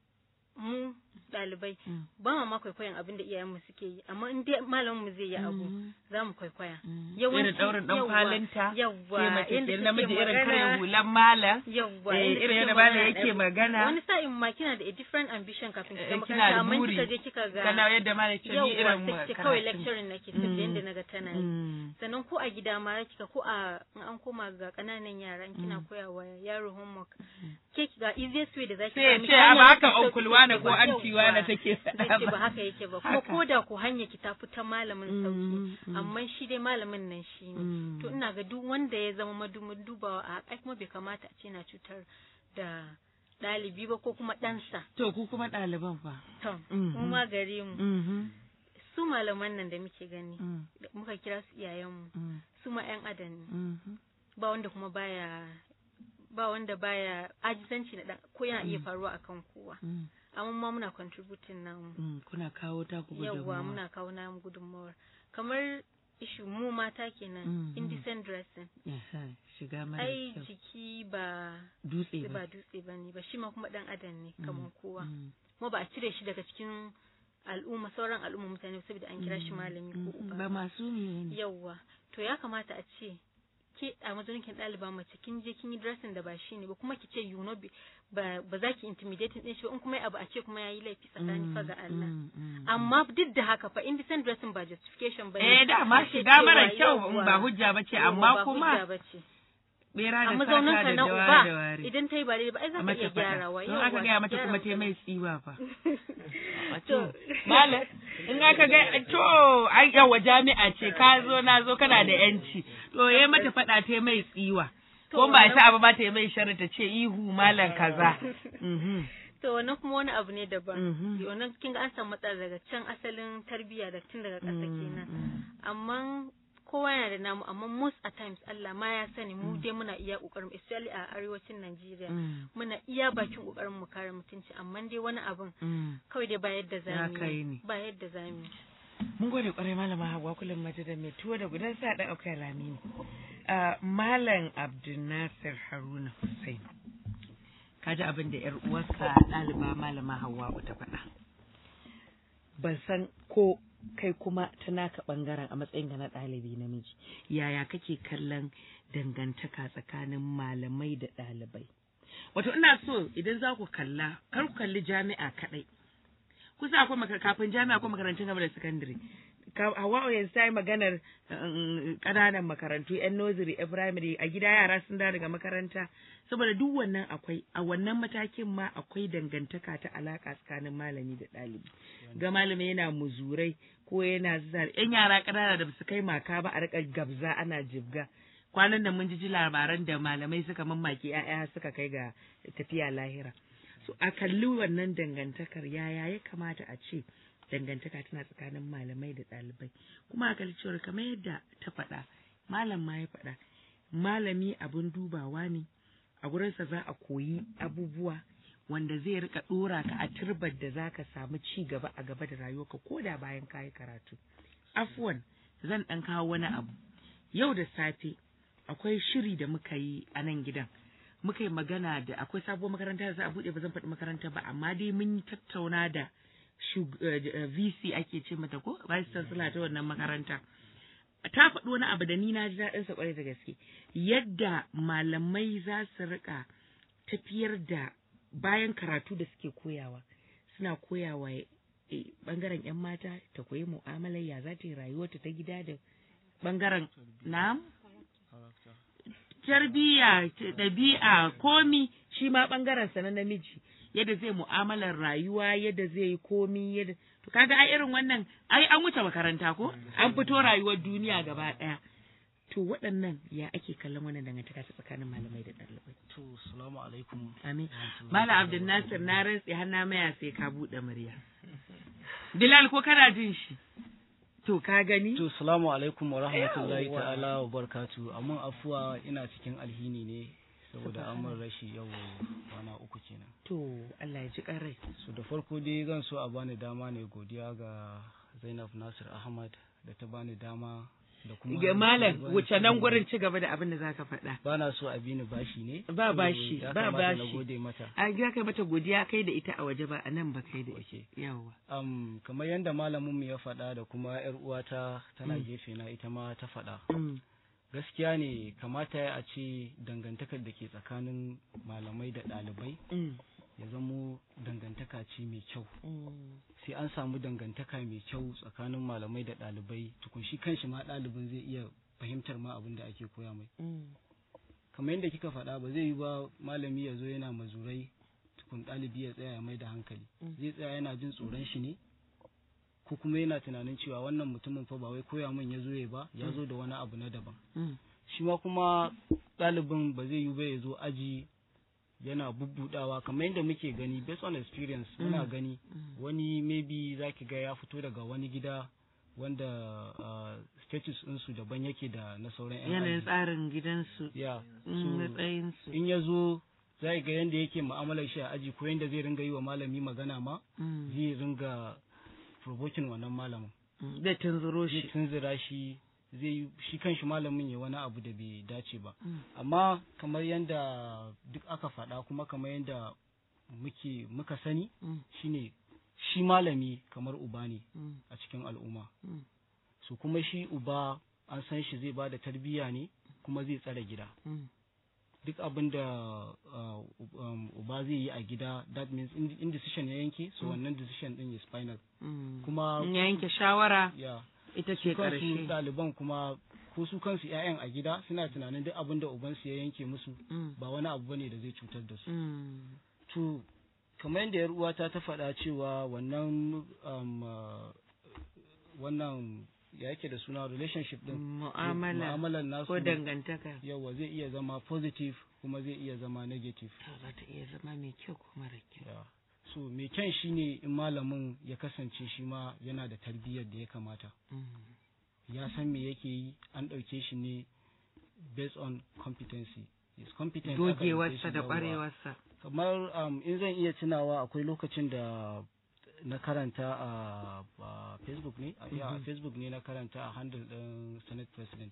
Speaker 5: mu ɗalibai
Speaker 2: Mm.
Speaker 5: ba ma ma kwaikwayon abin da iyayenmu suke yi amma in dai malamin mu zai yi abu
Speaker 2: Mhm.
Speaker 5: za mu kwaikwaya
Speaker 2: Mm.
Speaker 5: Yawanci-
Speaker 2: irin daurin dan
Speaker 5: yawwa,
Speaker 2: kwalinta
Speaker 5: yawwa,
Speaker 2: sai mace
Speaker 5: yanda
Speaker 2: ke
Speaker 5: suke
Speaker 2: namiji irin
Speaker 5: magana.
Speaker 2: kare hulan malam
Speaker 5: yawwa
Speaker 2: Eh,
Speaker 5: inda
Speaker 2: irin
Speaker 5: suke
Speaker 2: yadda malam
Speaker 5: magana
Speaker 2: yake
Speaker 5: ɗaya.
Speaker 2: magana.
Speaker 5: wani sa'in ma kina da a different ambition kafin ki
Speaker 2: Eh,
Speaker 5: ga
Speaker 2: kina
Speaker 5: makaranta
Speaker 2: da
Speaker 5: amma
Speaker 2: buri.
Speaker 5: kika je kika ga
Speaker 2: kana yadda malam ce ni
Speaker 5: yawwa
Speaker 2: irin
Speaker 5: sai ce kawai
Speaker 2: karatun.
Speaker 5: lecturing nake saboda
Speaker 2: Mm.
Speaker 5: yanda naga tana yi
Speaker 2: Mm.
Speaker 5: sannan ko a gida ma kika ko a in an koma ga kananan yara in kina koya wa yaro homework ke ga easiest way da zaki
Speaker 2: sai ya
Speaker 5: sami
Speaker 2: ce
Speaker 5: hanya
Speaker 2: a ba haka
Speaker 5: mafi sauki
Speaker 2: onkul wane
Speaker 5: take
Speaker 2: ko
Speaker 5: ba.
Speaker 2: anti wane
Speaker 5: Yawwa.
Speaker 2: take
Speaker 5: zai
Speaker 2: faɗa
Speaker 5: ce ba
Speaker 2: ba
Speaker 5: haka yake ba kuma
Speaker 2: Haka.
Speaker 5: ko da ku hanya ki ta fita malamin sauki
Speaker 2: Mm, mm.
Speaker 5: amma shi dai malamin nan shi ne
Speaker 2: Mm.
Speaker 5: to ina ga duk wanda ya zama madumin dubawa a ai kuma bai kamata a ce na cutar da ɗalibi ba ko kuma ɗansa
Speaker 2: to ku kuma ɗaliban fa
Speaker 5: to
Speaker 2: Mhm.
Speaker 5: mu ma gare mu
Speaker 2: Mhm.
Speaker 5: su malaman nan da muke gani
Speaker 2: Mm.
Speaker 5: da muka kira su iyayenmu
Speaker 2: Mm.
Speaker 5: su ma 'yan adam ne
Speaker 2: Mhm.
Speaker 5: ba wanda kuma baya ba wanda baya ajizanci na dan ko yana iya faruwa akan kowa
Speaker 2: Mm.
Speaker 5: amma ma muna contributing namu
Speaker 2: Mm. kuna kawo ta ku
Speaker 5: yawwa muna kawo namu gudunmawar kamar ishu mu mata kenan
Speaker 2: Mm,
Speaker 5: indecent dressing
Speaker 2: shiga mara
Speaker 5: ai
Speaker 2: kyau
Speaker 5: jiki ba
Speaker 2: dutse
Speaker 5: ba
Speaker 2: ba
Speaker 5: dutse bane ba shi ma kuma dan adam ne kamar kowa
Speaker 2: Mm.
Speaker 5: kuma ba a cire shi daga cikin al'umma sauran al'umma mutane saboda an kira shi malami ko
Speaker 2: Mm.
Speaker 5: uba
Speaker 2: ba masu ne ne
Speaker 5: yawwa to ya kamata a ce ke a matsayin kin ɗaliba mace kin je kin yi dressing da ba shi ne ba kuma ki ce you know be- ba ba za ki intimidating din shi ba in kuma abu a ce kuma yayi laifi tsakani fa ga Allah
Speaker 2: Mm, mm,
Speaker 5: amma duk da haka fa indecent dressing ba justification ba
Speaker 2: eh dama shiga mara kyau in ba hujja bace amma kuma
Speaker 5: bace
Speaker 2: bera
Speaker 5: a
Speaker 2: da
Speaker 5: mazaunin
Speaker 2: sata
Speaker 5: ka
Speaker 2: da
Speaker 5: na
Speaker 2: dawa
Speaker 5: uba
Speaker 2: da wari
Speaker 5: idan ta yi ba daidai ba ai za
Speaker 2: a
Speaker 5: ka
Speaker 2: mata
Speaker 5: iya
Speaker 2: faɗa
Speaker 5: gyarawa
Speaker 2: don aka gaya mata kuma ta
Speaker 5: gyara
Speaker 2: mai tsiwa fa
Speaker 5: To.
Speaker 2: malam in aka ga to ai yawa jami'a ce ka zo na zo kana da yanci to yayi mata faɗa ta mai tsiwa ko ba ta abu ba ta yi mai sharri ta ce ihu malam kaza Mhm.
Speaker 5: to wannan kuma wani abu ne daban
Speaker 2: Mhm.
Speaker 5: wannan kin ga an samu matsala daga can asalin tarbiyya da tun daga ƙasa kenan amma kowa yana da namu amma most at times Allah ma ya sani mu dai muna iya kokarin especially a arewacin Najeriya
Speaker 2: Mm.
Speaker 5: muna iya bakin kokarin mu kare mutunci amma dai wani abin
Speaker 2: Mm.
Speaker 5: kawai dai ba yadda
Speaker 2: Ya
Speaker 5: zamu
Speaker 2: kai
Speaker 5: yi
Speaker 2: ni.
Speaker 5: ba yadda zamu yi
Speaker 2: Mun gode kwarai malama Hauwa kullum mace da mai tuwo da gudan sa dan aukai rami ne. Ah, Malam Abdulnasir Haruna Hussein. Ka ji abin da ‘yar uwarsa ɗaliba malama Hauwa ta faɗa. Ban san ko kai kuma ta naka ɓangaren a matsayin ka na ɗalibi namiji. Yaya kake kallon dangantaka tsakanin malamai da ɗalibai? Wato ina so idan za ku kalla, kar ku kalli jami'a kaɗai. kusa akwai makar kafin jami'a akwai makarantun gaba da sakandare Hawa'u yanzu ta yi maganar um, ƙananan makarantu, 'yan nursery, 'yan primary, a gida yara sun dawo daga makaranta, saboda duk wannan akwai, a wannan matakin ma akwai dangantaka ta alaƙa tsakanin malami da ɗalibi. Ga malami yana muzurai ko yana zar, 'yan yara ƙanana da su kai maka ba a riƙa gabza ana jibga. Kwanan nan mun ji ji labaran da malamai suka mamaki 'ya'ya suka kai ga tafiya lahira. So a kalli wannan dangantakar yaya ya kamata a ce dangantaka tana tsakanin malamai da ɗalibai kuma a kalli cewar kamar yadda ta faɗa malam ma ya faɗa malami abin dubawa ne a gurinsa za a koyi abubuwa wanda zai rika ɗora ka a turbar da za ka samu ci gaba a gaba da rayuwarka ko da bayan kayi karatu afuwan zan ɗan kawo wani abu yau da safe akwai shiri da muka yi a nan gidan muka yi magana da akwai sabuwar makaranta da za a buɗe ba zan faɗi makaranta ba amma dai mun yi tattauna da shug- eh, eh, VC ake ce mata ko vice chancellor ta wannan makaranta ta faɗi wani abu da ni na ji daɗin sa ƙwarai da gaske yadda malamai za su rika tafiyar da bayan karatu da suke koyawa suna koyawa eh, bangaren yan mata ta koyi mu'amalar ya za ta yi rayuwarta ta gida da bangaren na'am tarbiyya ɗabi'a komi shi ma ɓangaren sa na namiji yadda zai mu'amalar rayuwa yadda zai yi komi yadda to kaga ai irin wannan ai an wuce makaranta ko an fito rayuwar duniya gaba ɗaya to waɗannan ya ake kallon wannan dangantaka ta tsakanin malamai da ɗalibai
Speaker 6: To, salamu alaikum.
Speaker 2: amin malam abdul nasir na rantse har na maya sai ka buɗe murya bilal ko kana jin shi to ka gani
Speaker 6: To, salamu alaikum wa rahmatullahi
Speaker 2: Yawwa.
Speaker 6: ta'ala wa barkatu. Amma afuwa ina cikin alhini ne saboda an mun rashi yau kwana uku kenan.
Speaker 2: to Allah ya ji ƙarai
Speaker 6: So da farko dai zan so a bani dama ne godiya ga Zainab Nasir Ahmad da ta bani dama da kuma
Speaker 2: ga malam wuce nan gurin ci gaba da abin da zaka faɗa
Speaker 6: ba na so a bi ni bashi ne.
Speaker 2: Ba bashi,
Speaker 6: Ya
Speaker 2: ba
Speaker 6: kamata na
Speaker 2: bashi.
Speaker 6: gode mata.
Speaker 2: a ga kai mata godiya kai da ita a waje ba a nan ba kai da ita
Speaker 6: Okay.
Speaker 2: yawa
Speaker 6: Um, kamar yadda malamin mu ya faɗa da kuma yar uwata tana gefe na ita ma ta faɗa.
Speaker 2: Mm,
Speaker 6: gaskiya ne kamata ya a ce dangantakar da ke tsakanin malamai da ɗalibai
Speaker 2: mm,
Speaker 6: ya zamo dangantaka ce mai kyau
Speaker 2: mm,
Speaker 6: sai an samu dangantaka mai kyau tsakanin malamai da ɗalibai tukun shi kanshi ma ɗalibin zai iya fahimtar ma abin da ake koya mai
Speaker 2: mm,
Speaker 6: kamar yadda kika faɗa ba zai yi ba malami ya zo yana mazurai tukun ɗalibi ya tsaya ya mai da hankali zai tsaya yana jin tsoron shi ne ko kuma yana tunanin cewa wannan mutumin fa ba wai koya min ya zo ya ba ya zo da wani abu na daban
Speaker 2: mm,
Speaker 6: shi ma kuma ɗalibin ba zai yi ba ya zo aji yana bubbudawa kamar yadda muke gani based on experience muna gani wani maybe za ki ga ya fito daga wani gida wanda uh, status ɗinsu daban yake da na sauran 'yan
Speaker 2: yanayin
Speaker 6: aji
Speaker 2: tsarin gidansu
Speaker 6: ya
Speaker 2: mm,
Speaker 6: so
Speaker 2: matsayinsu
Speaker 6: in ya zo za ga yadda yake mu'amalar shi a aji ko yadda zai ringa yi wa malami magana ma
Speaker 2: Mm,
Speaker 6: zai ringa provoking wannan malamin
Speaker 2: mm, da tunzuro
Speaker 6: zai
Speaker 2: shi
Speaker 6: tunzura shi zai yi shi kanshi malamin ya wani abu da bai dace ba
Speaker 2: Mm.
Speaker 6: amma kamar yadda duk aka faɗa kuma kamar yadda muke muka sani
Speaker 2: Mm,
Speaker 6: shine shi malami kamar uba ne
Speaker 2: mm,
Speaker 6: a cikin al'umma
Speaker 2: mm,
Speaker 6: so kuma shi uba an san shi zai ba da tarbiyya ne kuma zai tsare gida
Speaker 2: mm,
Speaker 6: duk abin da uh, um, uba zai yi a gida that means in, in decision ya yanke so wannan decision din is final
Speaker 2: mm.
Speaker 6: kuma
Speaker 2: In ya yanke shawara
Speaker 6: ya
Speaker 2: ita
Speaker 6: su
Speaker 2: ce
Speaker 6: kansu
Speaker 2: ƙarshe
Speaker 6: ɗaliban kuma ko su kansu 'ya'yan a gida suna tunanin duk abin da ubansu ya yanke musu
Speaker 2: Mm.
Speaker 6: ba wani abu bane da zai cutar da su
Speaker 2: Mm.
Speaker 6: to kamar yadda yar uwata ta faɗa cewa wannan um, uh, wannan ya yake da suna relationship din
Speaker 2: mu'amala
Speaker 6: mu'amalar nasu
Speaker 2: ko dangantaka
Speaker 6: yawa zai iya zama positive kuma zai iya zama negative
Speaker 2: to za ta iya zama mai kyau ko mara kyau
Speaker 6: Yeah. so mai kyan shine in malamin ya kasance shi ma yana da tarbiyyar da ya kamata
Speaker 2: Mm.
Speaker 6: ya san me yake yi an ɗauke shi ne based on competency is competent aka ɗauke shi
Speaker 2: gogewarsa da
Speaker 6: yawa.
Speaker 2: ƙwarewarsa
Speaker 6: kamar um, in zan iya tunawa akwai lokacin da na karanta a a facebook ne a yeah, a facebook ne na karanta a handle ɗin senate president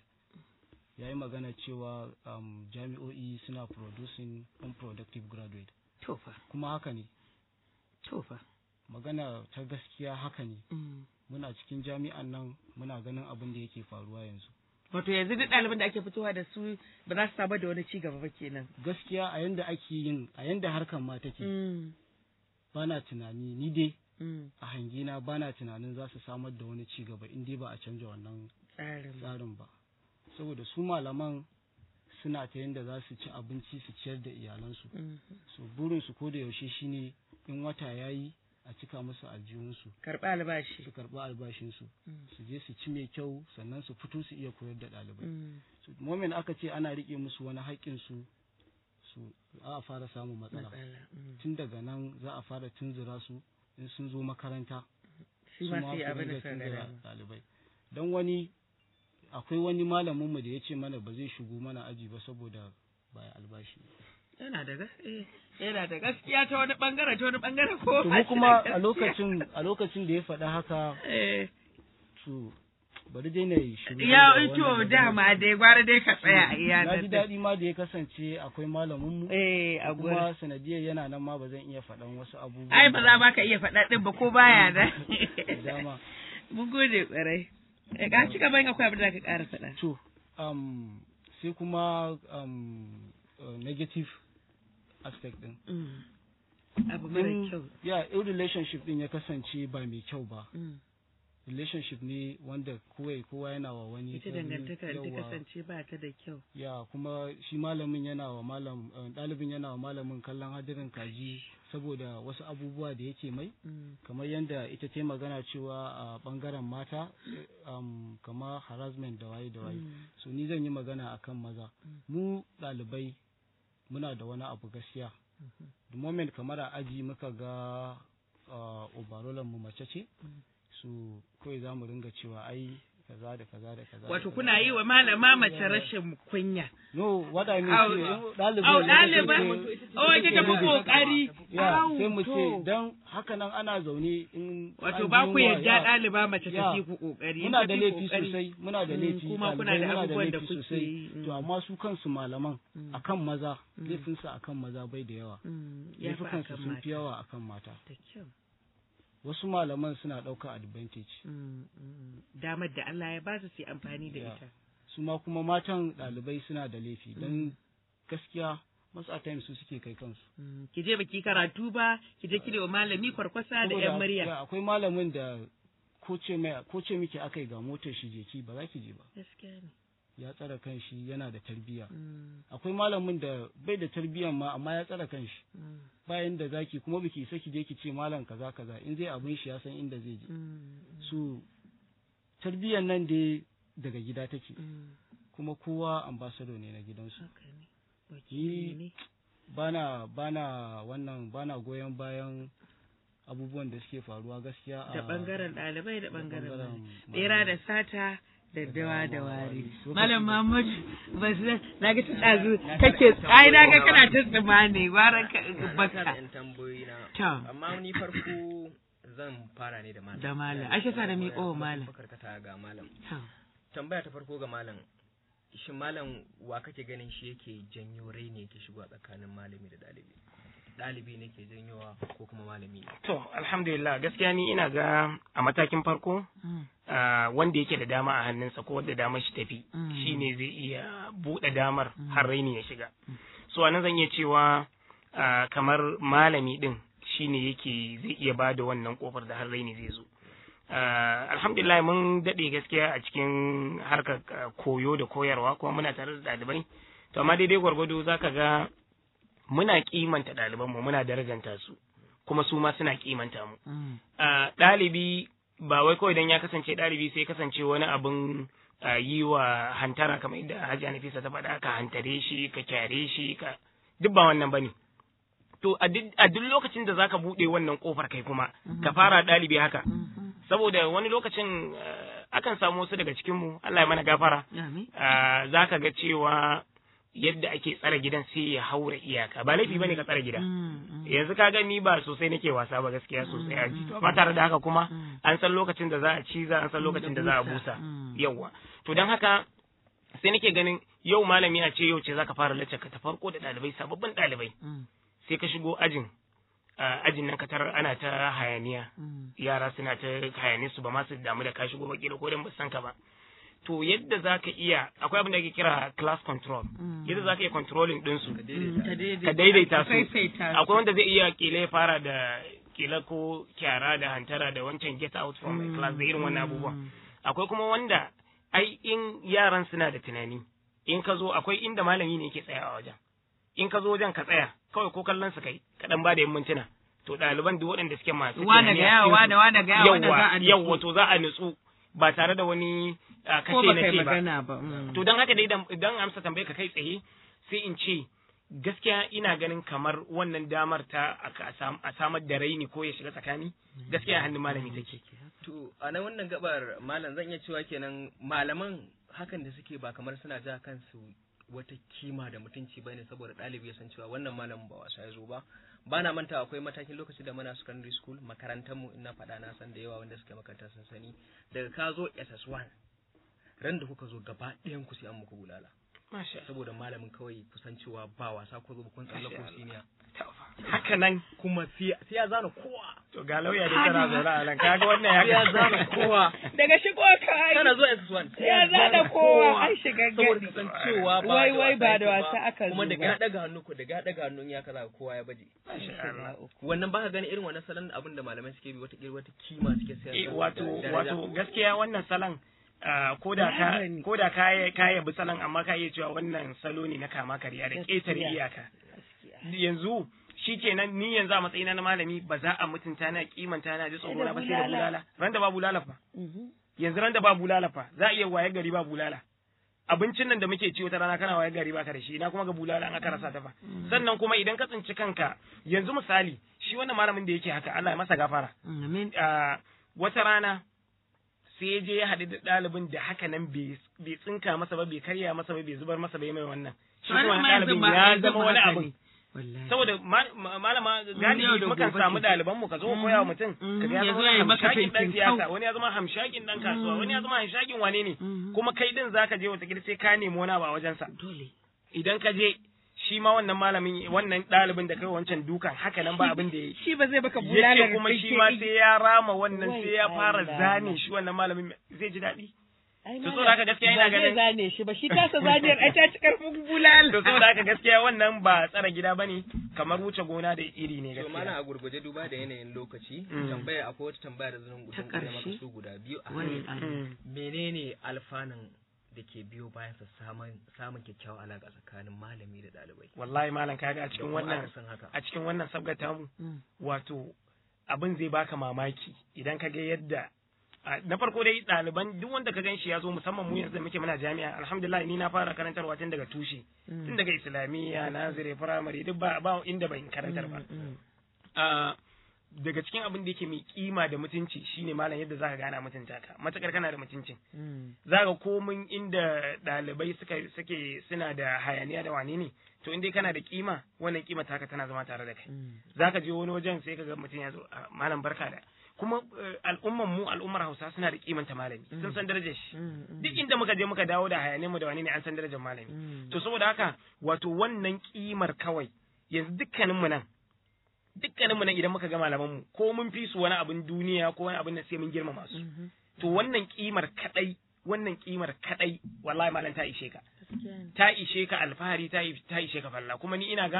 Speaker 6: ya yi magana cewa um, jami'o'i suna producing unproductive graduate
Speaker 2: to fa
Speaker 6: kuma haka ne
Speaker 2: to fa
Speaker 6: magana ta gaskiya haka ne
Speaker 2: Mm.
Speaker 6: muna cikin jami'an nan muna ganin abin da yake faruwa yanzu
Speaker 2: wato yanzu duk ɗaliban da ake fitowa da su ba za su samar da wani ci gaba ba kenan
Speaker 6: gaskiya a yanda ake yin a yanda harkar ma take
Speaker 2: Mm.
Speaker 6: bana tunani ni dai
Speaker 2: Mm.
Speaker 6: a hangina bana tunanin za su samar da wani ci gaba in dai ba a canja wannan
Speaker 2: tsarin ba.
Speaker 6: tsarin ba saboda su malaman suna ta yanda za su ci abinci su ciyar da iyalansu
Speaker 2: Mm.
Speaker 6: so burinsu ko da yaushe shine in wata yayi a cika musu aljihunsu
Speaker 2: karɓi albashi
Speaker 6: su karɓi albashinsu
Speaker 2: Mm.
Speaker 6: su je su ci mai kyau sannan su fito su iya koyar da ɗalibai
Speaker 2: Mm.
Speaker 6: so moment aka ce ana rike musu wani haƙƙin su su za a fara samun matsala
Speaker 2: matsala Mm.
Speaker 6: tun daga nan za a fara tunzura su in sun zo makaranta
Speaker 2: shi
Speaker 6: su
Speaker 2: ma
Speaker 6: ma
Speaker 2: sai
Speaker 6: su
Speaker 2: abin da
Speaker 6: dinga
Speaker 2: suka
Speaker 6: tunzura
Speaker 2: gada
Speaker 6: ɗalibai don wani akwai wani malaminmu da ya ce mana ba zai shigo mana aji ba saboda baya albashi
Speaker 2: yana da gas- eh, yana da gaskiya ta wani bangare ta wani bangare ko
Speaker 6: to
Speaker 2: ba
Speaker 6: mu
Speaker 2: shi
Speaker 6: kuma
Speaker 2: da
Speaker 6: a
Speaker 2: gaskiya.
Speaker 6: lokacin a lokacin da ya faɗa haka
Speaker 2: Eh,
Speaker 6: to bari dai na yi shiru
Speaker 2: ya
Speaker 6: da
Speaker 2: ito
Speaker 6: wannan
Speaker 2: dama dai gwara dai ka tsaya a iya
Speaker 6: na ji
Speaker 2: nan din.
Speaker 6: daɗi ma da ya kasance akwai malaminmu
Speaker 2: eh a gurin
Speaker 6: kuma sanadiyar yana nan ma ba zan iya faɗan wasu abubuwa
Speaker 2: ai ba za ma ka iya faɗa ɗin ba ko baya da
Speaker 6: da dama
Speaker 2: mun gode ƙwarai Eh, ka ci gaban akwai abin da ka ƙara faɗa
Speaker 6: to um, sai kuma um, uh, negative aspect din
Speaker 2: Mm. abu mara
Speaker 6: In-
Speaker 2: kyau
Speaker 6: ya in relationship din ya kasance ba mai kyau ba
Speaker 2: Mm.
Speaker 6: relationship ne wanda kowai kowa yana wa wani
Speaker 2: ita
Speaker 6: wani-
Speaker 2: dangantaka da ta
Speaker 6: yawa.
Speaker 2: kasance ba ta da kyau
Speaker 6: ya kuma shi malamin yana wa malam uh, ɗalibin yana wa malamin kallon hadirin kaji saboda wasu abubuwa da yake mai
Speaker 2: Mm.
Speaker 6: kamar yadda ita ta yi magana cewa a bangaren mata eh, um, kamar harassment da waye da waye
Speaker 2: Mm.
Speaker 6: so ni zan yi magana akan maza mu ɗalibai muna da wani abu gaskiya the moment kamar a aji muka ga uh, overallan mu mace ce so kawai za mu ringa cewa ai kaza da kaza da kaza da
Speaker 2: wato
Speaker 6: kaza.
Speaker 2: kuna yi wa malama mace rashin kunya
Speaker 6: no what i mean
Speaker 2: Au,
Speaker 6: shi ne, ɗalibai
Speaker 2: au
Speaker 6: ne
Speaker 2: ɗaliba
Speaker 6: suke ce-
Speaker 2: oh ita ta fi ƙoƙari
Speaker 6: ya
Speaker 2: Au,
Speaker 6: sai mu
Speaker 2: to.
Speaker 6: ce dan haka nan ana zaune in
Speaker 2: wato
Speaker 6: an
Speaker 2: ba
Speaker 6: ji
Speaker 2: ku
Speaker 6: yunwa,
Speaker 2: yarda
Speaker 6: ya,
Speaker 2: ɗaliba mace ta
Speaker 6: ya,
Speaker 2: fi ku ƙoƙari
Speaker 6: muna
Speaker 2: ta
Speaker 6: da
Speaker 2: fi
Speaker 6: laifi
Speaker 2: ƙoƙari.
Speaker 6: sosai muna da
Speaker 2: Mm,
Speaker 6: laifi
Speaker 2: kuma kuna
Speaker 6: ɗalibai
Speaker 2: da
Speaker 6: muna
Speaker 2: abubuwan da
Speaker 6: laifi
Speaker 2: kuke
Speaker 6: sosai
Speaker 2: yi, mm.
Speaker 6: to amma su kansu malaman
Speaker 2: Mm.
Speaker 6: akan maza laifinsu akan maza bai da yawa
Speaker 2: Mm, ya fi
Speaker 6: laifukansu
Speaker 2: akan
Speaker 6: sun
Speaker 2: mata
Speaker 6: fi yawa akan mata
Speaker 2: da kyau
Speaker 6: wasu malaman suna ɗaukar advantage
Speaker 2: Mm, mm. damar da Allah ya ba su su yi amfani da
Speaker 6: Ya.
Speaker 2: ita
Speaker 6: su ma kuma matan ɗalibai suna da laifi don gaskiya masu a times su suke kai kansu
Speaker 2: Mm, ki je baki karatu ba ki je ki wa malami kwarkwasa da
Speaker 6: Saboda
Speaker 2: yan murya
Speaker 6: ya, akwai malamin da ko ce mai ko ce miki akai ga motar shi je ki ba za ki je ba
Speaker 2: gaskiya ne
Speaker 6: ya tsara kanshi yana da tarbiyya
Speaker 2: Mm,
Speaker 6: akwai malamin da bai da tarbiyyan ma amma ya tsara kanshi
Speaker 2: mm,
Speaker 6: bayan da zaki kuma biki isa ki je ki ce malam kaza kaza in zai abin shi ya san inda zai je
Speaker 2: mm,
Speaker 6: su tarbiyyan nan dai daga gida take
Speaker 2: mm.
Speaker 6: kuma kowa ambassador ne na gidansu
Speaker 2: haka ne wakili ne
Speaker 6: bana bana wannan bana goyon bayan abubuwan da suke faruwa gaskiya a
Speaker 2: da bangaren ɗalibai da bangaren
Speaker 6: bangaren
Speaker 2: malamai. bera da sata da dawa da wari
Speaker 6: Lokaci
Speaker 2: malam
Speaker 6: da-
Speaker 2: mahmud ba su na ga tun ɗazu kake ai na ga kana ta tsima ne gwaran ka baka
Speaker 3: yan tambayoyi na
Speaker 2: to
Speaker 3: amma ni farko zan fara ne da malam
Speaker 2: Da malam. Ashe sa da miƙo wa malam.
Speaker 3: karkata ga malam
Speaker 2: to
Speaker 3: tambaya ta farko ga malam shin malam wa kake ganin shi yake janyo rai ne yake shigo a tsakanin malami da ɗalibi ɗalibi ne ke janyowa ko kuma malami ne
Speaker 4: To, alhamdulillah gaskiya ni ina ga a matakin farko
Speaker 2: mm,
Speaker 4: ah, wanda yake da dama a hannunsa ko wanda damar shi tafi
Speaker 2: Mm.
Speaker 4: shine zai iya buɗe damar har raini ya shiga. So anan zan iya cewa ah, kamar malami ɗin shine yake zai iya ba da wannan kofar da har raini zai zo. Ah, alhamdulillah mun daɗe gaskiya a cikin harkar ah, koyo da koyarwa kuma muna tare da ɗalibai to amma daidai gwargwado za ka ga muna kimanta ɗalibanmu muna darajanta su kuma su ma suna kimanta mu
Speaker 2: Mm.
Speaker 4: Ah, ɗalibi ba wai kawai dan ya kasance ɗalibi sai kasance wani abin ah, yi wa hantara kamar yadda Hajiya Nafisa ta faɗa ka hantare shi ka kyare shi ka duk ba wannan bane to a duk a duk lokacin da zaka buɗe wannan kofar kai kuma ka fara ɗalibi haka
Speaker 2: Mhm.
Speaker 4: saboda wani lokacin ah, akan samu wasu daga cikin mu Allah ya mana gafara
Speaker 2: Amin.
Speaker 4: ah, zaka ga cewa yadda ake tsare gidan sai ya haura iyaka ba laifi bane ka tsare gida
Speaker 2: Mm, mm.
Speaker 4: yanzu ka gani ba sosai nake wasa ba gaskiya sosai a ji amma tare da haka kuma
Speaker 2: Mm.
Speaker 4: an san lokacin da za a ciza an san lokacin da za a busa
Speaker 2: Mm.
Speaker 4: yawwa to don haka sai nake ganin yau malami a ce yau ce zaka fara lacca ka ta farko da ɗalibai sababbin ɗalibai
Speaker 2: Mm,
Speaker 4: sai ka shigo ajin a ajin nan ka tarar ana ta hayaniya
Speaker 2: mm.
Speaker 4: yara suna ta hayane su ba ma su damu da ka shigo ba kila ko dan ba san ka ba to yadda zaka iya akwai abin da ake kira class control
Speaker 2: Mm.
Speaker 4: yadda zaka iya controlling din su
Speaker 2: Mm, ta daidaita-
Speaker 4: ka daidaita su
Speaker 2: faifaita su.
Speaker 4: akwai wanda zai iya kila ya fara da kila ko kyara da hantara da wancan get out from my class da irin wannan abubuwan akwai kuma wanda ai in yaran suna da tunani in ka zo akwai inda malami ne yake tsaya a wajen in ka zo wajen ka tsaya kawai ko kallon su kai ka dan ba da yan mintuna to ɗaliban duk waɗanda suke masu
Speaker 2: Wane
Speaker 4: tunani
Speaker 2: ga
Speaker 4: a
Speaker 2: yawa,
Speaker 4: cikin
Speaker 2: wane,
Speaker 4: su-
Speaker 2: wane ga yawa, wanda za a nutsu.
Speaker 4: yawwa to za a nutsu ba tare da wani ah,
Speaker 2: ko
Speaker 4: kace
Speaker 2: ba
Speaker 4: na
Speaker 2: kai
Speaker 4: ce ba
Speaker 2: magana ba mm.
Speaker 4: to don haka dai idan idan amsa tambaye ka kai tsaye sai in ce gaskiya ina ganin kamar wannan damar ta aka- a sam- a samar da raini ko ya shiga tsakani gaskiya a hannun malami take
Speaker 3: To a nan wannan gabar malam zan iya cewa kenan malaman hakan da suke ba kamar suna ja kansu wata kima da mutunci ba ne saboda ɗalibi ya san cewa wannan malamin ba wasa ya zo ba ba na manta akwai matakin lokaci da muna secondary school makarantar mu ina faɗa na san da yawa wanda suke makaranta sun sani daga ka zo SS1 ran da kuka zo gaba ɗayan ku sai an muku bulala
Speaker 4: masha
Speaker 3: saboda malamin kawai kusan cewa ba wasa ko zo ba kun tsallako
Speaker 4: Masha Allah.
Speaker 3: senior
Speaker 4: haka nan
Speaker 3: kuma sai sai ya zana kowa
Speaker 4: to ga lauya dai tana zaune a nan kaga wannan
Speaker 3: sai
Speaker 4: ya
Speaker 3: ya zana kowa
Speaker 2: daga shigo ka
Speaker 3: kana zo SS1 sai
Speaker 2: ya zana kowa an shiga
Speaker 3: saboda
Speaker 2: gadi
Speaker 3: kasancewa ba
Speaker 2: Wai,
Speaker 3: da
Speaker 2: wai,
Speaker 3: wasa
Speaker 2: ba da
Speaker 3: yake
Speaker 2: wasa aka
Speaker 3: kuma
Speaker 2: zo
Speaker 3: da
Speaker 2: ba.
Speaker 3: ga daga hannu ko da ga daga hannun ya kaza kowa ya baje wannan baka gani irin wannan salon abin da malamai suke bi wata kila wata kima suke sayar
Speaker 4: Eh,
Speaker 3: da
Speaker 4: wato
Speaker 3: daraja.
Speaker 4: wato gaskiya wannan salon ah, ko da ka
Speaker 2: Magani.
Speaker 4: ko da ka ka yabi salon amma ka iya cewa wannan salo ne na kama karya da ƙetare
Speaker 2: Gaskiya.
Speaker 4: iyaka yanzu shi kenan ni yanzu a matsayina na malami ba za a mutunta na kimanta na ji tsoro na ba sai da bulala ran da ba bulala fa yanzu ran da ba bulala fa za a iya waye gari ba bulala abincin nan da muke ci wata rana kana waye gari baka da shi na kuma ga bulala an aka rasa ta fa sannan kuma idan ka tsinci kanka yanzu misali shi wannan malamin da yake haka Allah ya masa gafara
Speaker 2: Amin.
Speaker 4: Ah, wata rana sai ya je ya haɗu da ɗalibin da haka nan bai bai tsinka masa ba bai karya masa ba bai zubar masa ba ya mai wannan shi kuma
Speaker 2: Wani ma
Speaker 4: wani
Speaker 2: yanzu
Speaker 4: ɗalibin
Speaker 2: ma-
Speaker 4: ya
Speaker 2: yanzu
Speaker 4: zama
Speaker 2: ma
Speaker 4: wani
Speaker 2: haka
Speaker 4: abu
Speaker 2: ne. Wallahi.
Speaker 4: saboda ma- ma- malama
Speaker 2: yau
Speaker 4: galibi
Speaker 2: da
Speaker 4: mukan
Speaker 2: gobe
Speaker 4: samu
Speaker 2: ce.
Speaker 4: ɗaliban mu ka zo koya wa mutum
Speaker 2: Mhm.
Speaker 4: ka ga ya
Speaker 2: Ya zo
Speaker 4: zama
Speaker 2: ya yi maka
Speaker 4: hamshakin ɗan
Speaker 2: fintin
Speaker 4: siyasa
Speaker 2: kau.
Speaker 4: wani ya zama hamshakin ɗan kasuwa wani ya zama hamshakin wane ne
Speaker 2: Mhm.
Speaker 4: kuma kai din zaka je wata sai ka nemi wani abu a wajensa
Speaker 2: dole
Speaker 4: idan ka je shi ma wannan malamin wannan ɗalibin da kai wancan dukan haka nan ba abin da ya yi
Speaker 2: shi ba zai baka bulalar
Speaker 4: yake kuma shi ma sai ya rama wannan
Speaker 2: Wai
Speaker 4: sai ya fara
Speaker 2: Allah.
Speaker 4: zane shi wannan malamin zai ji daɗi
Speaker 2: Ai,
Speaker 4: To,
Speaker 2: malam,
Speaker 4: saboda haka gaskiya ina
Speaker 2: ba zai
Speaker 4: ganin-
Speaker 2: zane shi ba shi tasa zaniyar ai ta ci karfin bulal
Speaker 4: to saboda haka gaskiya wannan ba tsara gida bane kamar wuce gona da iri ne
Speaker 3: to mana
Speaker 4: gaskiya
Speaker 3: a gurguje duba da yanayin lokaci
Speaker 4: Mm.
Speaker 3: tambaya akwai wata tambaya da zan
Speaker 2: Ta
Speaker 3: gudun maka
Speaker 2: ƙarshe?
Speaker 3: su guda biyu a
Speaker 2: Wai,
Speaker 3: hannu.
Speaker 2: Allah.
Speaker 4: Mm.
Speaker 3: menene alfanun da ke biyo bayan sa samun samun kyakkyawar alaka tsakanin malami da ɗalibai
Speaker 4: wallahi malam kaga a
Speaker 3: Da
Speaker 4: cikin
Speaker 3: kuma
Speaker 4: wannan
Speaker 3: akasin haka
Speaker 4: a cikin wannan sabgata mu
Speaker 2: Mm.
Speaker 4: wato abin zai baka mamaki idan ka ga yadda a- na farko dai ɗaliban duk wanda ka gan shi ya zo musamman mu yanzu da muke muna jami'a alhamdulillah ni na fara karantarwa tun daga tushe tun daga islamiyya nazire firamare duk ba ba inda ban karantar ba
Speaker 2: Mm.
Speaker 4: Ah, daga cikin abin da yake mai kima da mutunci shine malam yadda zaka gana mutunta ka matakar kana da mutuncin
Speaker 2: Mm.
Speaker 4: zaka komin inda ɗalibai suka suke suna da hayaniya da wane ne to in dai kana da kima wannan kima taka tana zama tare da kai
Speaker 2: Mm.
Speaker 4: zaka je wani wajen sai kaga mutum ya zo "Ah, malam barka da kuma eh, al'umman mu al'ummar Hausa suna da kimanta malami sun san darajar shi
Speaker 2: Mm. Mm.
Speaker 4: duk inda muka je muka dawo da hayaniyar mu da wane ne an san darajar malami
Speaker 2: Mm.
Speaker 4: to saboda haka wato wannan kimar kawai yanzu dukkanin mu nan dukkanin mu nan idan muka ga malaman mu ko mun fi su wani abin duniya ko wani abin da sai mun girmama su
Speaker 2: Mhm.
Speaker 4: to wannan kimar kadai wannan kimar kadai wallahi malam ta ishe ka
Speaker 2: Gaskiya ne.
Speaker 4: ta ishe ka alfahari ta i- ta ishe ka falla kuma ni ina ga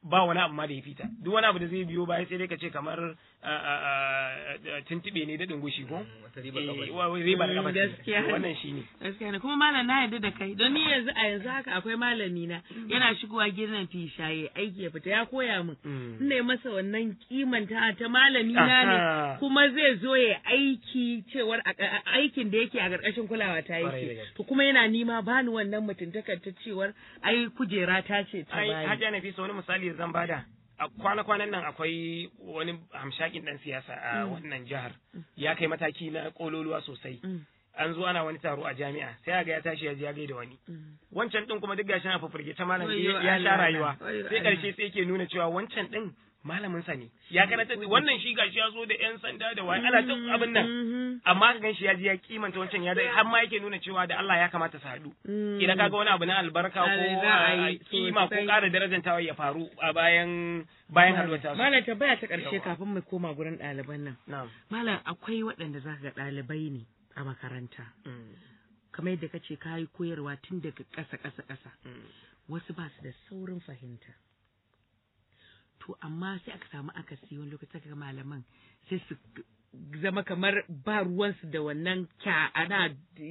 Speaker 4: ba wani abu ma da ya fita duk wani abu da zai biyo baya sai dai ka ce kamar tuntube ne da dungushi ko
Speaker 3: wata ribar
Speaker 4: Eh,
Speaker 3: kafa ce.
Speaker 4: wa- ribar kafa ce.
Speaker 2: gaskiya.
Speaker 4: wannan shine
Speaker 2: gaskiya ne kuma malam na yarda da kai don ni yanzu a yanzu haka akwai malami na yana shigowa gidan fishaye aiki ya fita ya koya min
Speaker 4: Mm.
Speaker 2: ina yi masa wannan kimanta ta malami na ne
Speaker 4: Aha.
Speaker 2: kuma zai zo ya aiki cewar a- a- aikin da yake a ƙarƙashin kulawa ta
Speaker 4: Kwarai da
Speaker 2: yake
Speaker 4: gaske.
Speaker 2: to kuma yana nima bani wannan mutuntakar ta cewar ai kujera ta ce ta
Speaker 4: ai
Speaker 2: bani
Speaker 4: hajja na fi wani misali da zan bada a kwana-kwanan nan akwai wani hamshakin dan siyasa a wannan jihar ya kai mataki na kololuwa sosai
Speaker 2: Mm.
Speaker 4: an zo ana wani taro a jami'a sai ga ya tashi ya je ya gaida wani
Speaker 2: Mm.
Speaker 4: wancan din kuma duk gashi na fafirgita malam
Speaker 2: Wayyo
Speaker 4: ya sha
Speaker 2: Allah,
Speaker 4: rayuwa
Speaker 2: wayyo
Speaker 4: sai
Speaker 2: Allah.
Speaker 4: karshe sai yake nuna cewa wancan din malamin sa ne ya karanta wannan shi gashi ya zo da yan sanda da wani ana ta abin nan
Speaker 2: Mhm.
Speaker 4: amma ka ganshi ya ji ya kimanta wancan ya dai har ma yake nuna cewa da Allah ya kamata su haɗu
Speaker 2: Mm.
Speaker 4: idan kaga wani abu na albarka ko
Speaker 2: Ai, za a yi
Speaker 4: a kima ko
Speaker 2: sosai.
Speaker 4: ƙara darajantawa ya faru a bayan bayan haɗuwar tasu
Speaker 2: Malam tambaya ta ƙarshe
Speaker 4: Yawa.
Speaker 2: kafin mu koma gurin ɗaliban nan.
Speaker 4: na'am
Speaker 2: Malam akwai waɗanda za ga ɗalibai ne a makaranta.
Speaker 4: Mm,
Speaker 2: Kamar yadda kace ka yi koyarwa tun daga ƙasa ƙasa ƙasa.
Speaker 4: mm,
Speaker 2: Wasu ba su da saurin fahimta. To amma sai aka samu akasi wani lokaci ga malaman sai su zama kamar ba ruwansu da wannan kya ana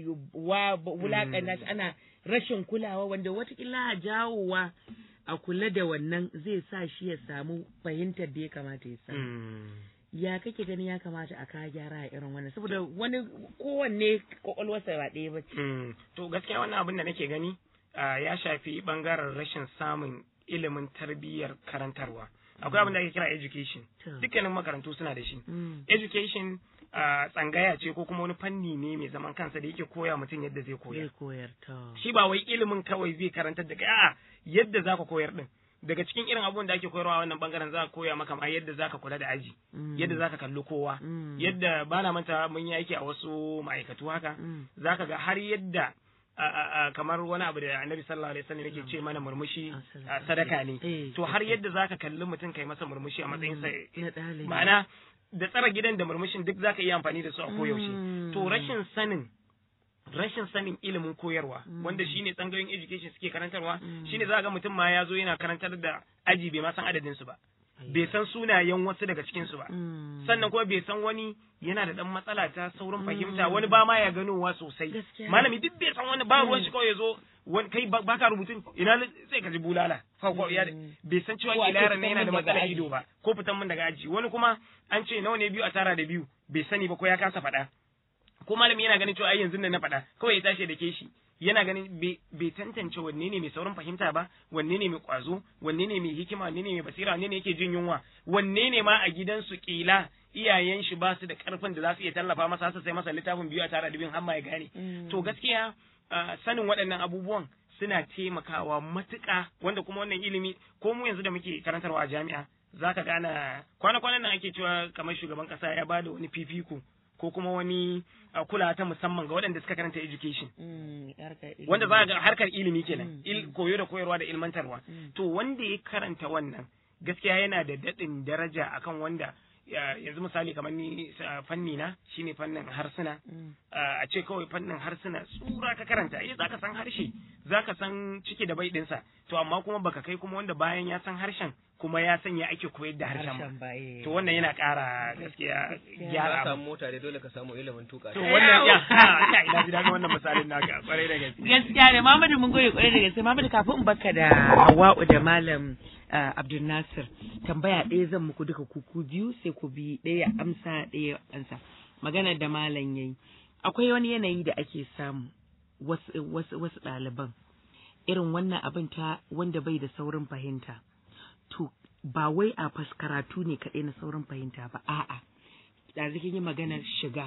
Speaker 2: wa wulaƙanta shi ana rashin kulawa wanda watakila jawowa a kula da wannan zai sa shi ya samu fahimtar da ya kamata ya samu.
Speaker 4: mm.
Speaker 2: ya kake ganin ya kamata a kawo gyara a irin wannan saboda wani kowanne kwakwalwarsa ba ɗaya ba ce.
Speaker 4: Mm, to gaskiya wannan abin da nake gani ah, ya shafi bangaren rashin samun ilimin tarbiyyar karantarwa akwai abin da ake kira education
Speaker 2: To.
Speaker 4: dukkanin makarantu suna da shi
Speaker 2: Mm.
Speaker 4: education ah, tsangaya ce ko kuma wani fanni ne mai zaman kansa da yake koya mutum yadda zai koya
Speaker 2: Zai koyar ta.
Speaker 4: shi ba wai ilimin kawai zai karantar da kai a'a yadda zaka koyar din daga cikin irin abubuwan da ake koyarwa a wannan bangaren za ka koya maka ma yadda zaka kula da aji
Speaker 2: Mm.
Speaker 4: yadda zaka kalli kowa
Speaker 2: Mm.
Speaker 4: yadda bana manta mun yi aiki a wasu ma'aikatu haka
Speaker 2: Mm.
Speaker 4: zaka ga har yadda a, a, a, kamar wani abu da annabi sallallahu alaihi wasallam yake ce mana murmushi
Speaker 2: Ah,
Speaker 4: a, sadaka ne
Speaker 2: Eh,
Speaker 4: to har yadda zaka kalli mutum kai masa murmushi a matsayin sa
Speaker 2: Na ɗalibi.
Speaker 4: ma'ana da tsara gidan da murmushin duk zaka iya amfani da su a koyaushe
Speaker 2: Mm.
Speaker 4: to rashin sanin rashin sanin ilimin koyarwa wanda shine tsangayoyin education suke karantarwa shine za ga mutum ma ya zo yana karantar da aji bai ma san adadin su ba bai san sunayen wasu daga cikin su ba
Speaker 2: Mm.
Speaker 4: sannan kuma bai san wani yana da dan matsala ta saurin fahimta wani ba ma ya ganowa sosai
Speaker 2: Gaskiya.
Speaker 4: malami duk bai san wani ba ruwan shi kawai ya zo wani kai ba baka rubutun ina li- sai ka ji bulala Fa- fa- ya- bai san cewa
Speaker 2: Ko a ce
Speaker 4: kila yaron nan
Speaker 2: fitan
Speaker 4: yana da
Speaker 2: min daga
Speaker 4: matsalar
Speaker 2: aji.
Speaker 4: ido ba ko fitan min daga aji wani kuma an ce nawa ne biyu a tara da biyu bai sani ba ko ya kasa faɗa ko malami yana ganin cewa ai yanzu nan na faɗa kawai ya tashi da ke shi yana ganin bai bai tantance wanne ne mai saurin fahimta ba wanne ne mai kwazo wanne ne mai hikima wanne ne mai basira wanne ne yake jin yunwa wanne ne ma a gidansu kila iyayen shi ba su da karfin da za su iya tallafa masa su sai masa littafin biyu a tara da biyun har ma ya gane to gaskiya ah, sanin waɗannan abubuwan suna taimakawa matuƙa wanda kuma wannan ilimi ko mu yanzu da muke karantarwa a jami'a za ka gana kwana-kwanan nan ake cewa kamar shugaban ƙasa ya ba da wani fifiko ko kuma wani ah, kulawa ta musamman ga waɗanda suka karanta education
Speaker 2: Mm. Harkar ilimi.
Speaker 4: wanda za ga harkar ilimi kenan
Speaker 2: Mm,
Speaker 4: il koyo da koyarwa da ilmantarwa
Speaker 2: Mm.
Speaker 4: to wanda ya karanta wannan gaskiya yana da daɗin daraja akan wanda ya- yanzu misali kamar ni sa- fanni na shine fannin harsuna
Speaker 2: Mm.
Speaker 4: a a ce kawai fannin harsuna tsura ka karanta eh zaka san harshe zaka san ciki da bai dinsa to amma kuma baka kai kuma wanda bayan ya san harshen kuma ya san ya ake koyar da harshen ba
Speaker 2: Harshen ba. eh.
Speaker 4: to wannan yana ƙara gaskiya gyara
Speaker 3: ka
Speaker 4: abu.
Speaker 3: samu mota dai dole ka samu ilimin tuka
Speaker 4: to
Speaker 3: ta.
Speaker 4: wannan ya ya ina ji daɗin wannan misalin naka kwarai da gaske
Speaker 2: gaskiya ne Muhammadu mun gode kwarai da gaske Muhammadu kafin in baka da Hawwa'u da Malam ah, Abdul Nasir tambaya ɗaya zan muku duka kuku biyu sai ku bi ɗaya amsa ɗaya ansa magana da malam yayi akwai wani yanayi da ake samu wasu wasu wasu ɗaliban irin wannan abin ta wanda bai da saurin fahimta to ba wai a fas karatu ne kaɗai na saurin fahimta ba a'a ɗazu kin yi maganar shiga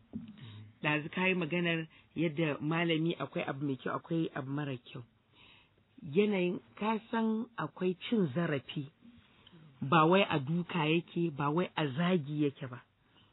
Speaker 2: ɗazu ka yi maganar yadda malami akwai abu mai kyau akwai abu mara kyau yanayin ka san akwai cin zarafi ba wai a duka yake ba wai a zagi yake ba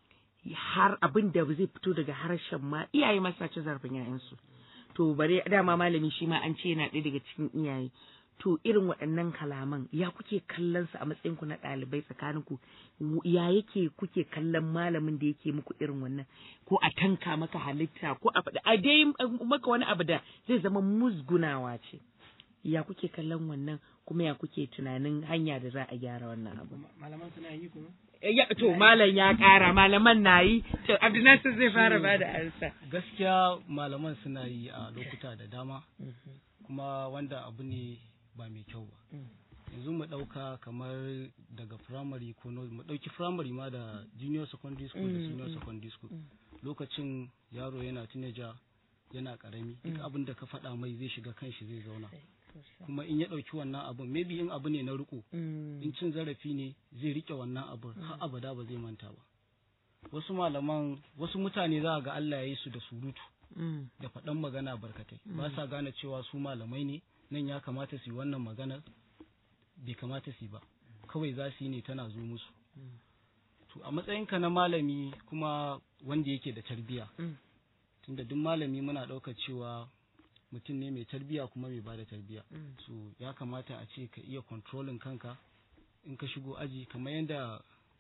Speaker 2: har abin da zai fito daga harshen ma iyaye ma suna cin zarafin 'ya'yansu to bare dama malami shi ma an ce yana ɗaya daga cikin iyaye to irin waɗannan kalaman ya kuke kallon su a matsayin ku na ɗalibai tsakanin ku ya yake kuke kallon malamin da yake muku irin wannan ko a tanka maka halitta ko a faɗi a dai maka wani abu da zai zama musgunawa ce ya kuke kallon wannan kuma ya kuke tunanin hanya da za a gyara wannan abu
Speaker 4: malaman suna yi kuma
Speaker 2: ya to malam ya kara malaman na yi to abdulnasir zai fara ba da ansa
Speaker 6: gaskiya malaman suna yi a lokuta da dama kuma wanda abu ne ba mai kyau ba yanzu mu ɗauka kamar daga primary ko no- mu ɗauki primary ma da junior secondary school da senior secondary school lokacin yaro yana teenager yana karami duk abin da ka faɗa mai zai shiga kanshi zai zauna kuma in ya ɗauki wannan abin maybe in abu ne na riko in cin zarafi ne zai rike wannan abin har abada ba zai manta ba wasu malaman wasu mutane za a ga Allah ya yi su da surutu da faɗan magana barkatai ba sa gane cewa su malamai ne nan ya kamata su yi wannan maganar bai kamata su yi ba kawai za su yi ne tana zo musu to a matsayinka na malami kuma wanda yake da tarbiya tunda duk malami muna ɗaukar cewa mutum ne mai tarbiya kuma mai bada tarbiya so ya kamata a ce ka iya controlling kanka in ka shigo aji kamar yadda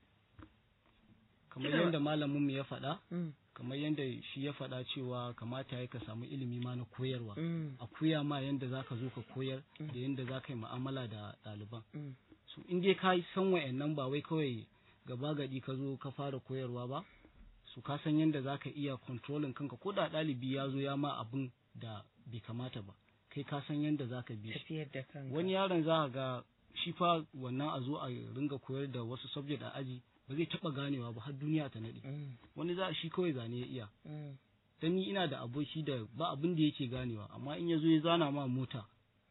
Speaker 6: kamar yadda malaminmu ya faɗa kamar yadda shi ya faɗa cewa kamata ya ka samu ilimi ma na koyarwa a koya ma yadda za ka zo ka koyar da yadda za ka yi mu'amala da ɗaliban so in dai ka san wa'annan ba wai kawai gaba gadi ka zo ka fara koyarwa ba su ka san yadda za ka iya controlling kanka ko da ɗalibi ya zo ya ma abin da bai kamata ba kai ka san yadda za ka bi shi
Speaker 2: tafiyar da kanka
Speaker 6: wani yaron za ka ga shi fa wannan a zo a ringa koyar da wasu subject a aji ba zai taɓa ganewa ba har duniya ta naɗe wani za shi kawai zane ya iya dan ni ina da aboki da ba abin da yake ganewa amma in ya zo ya zana ma mota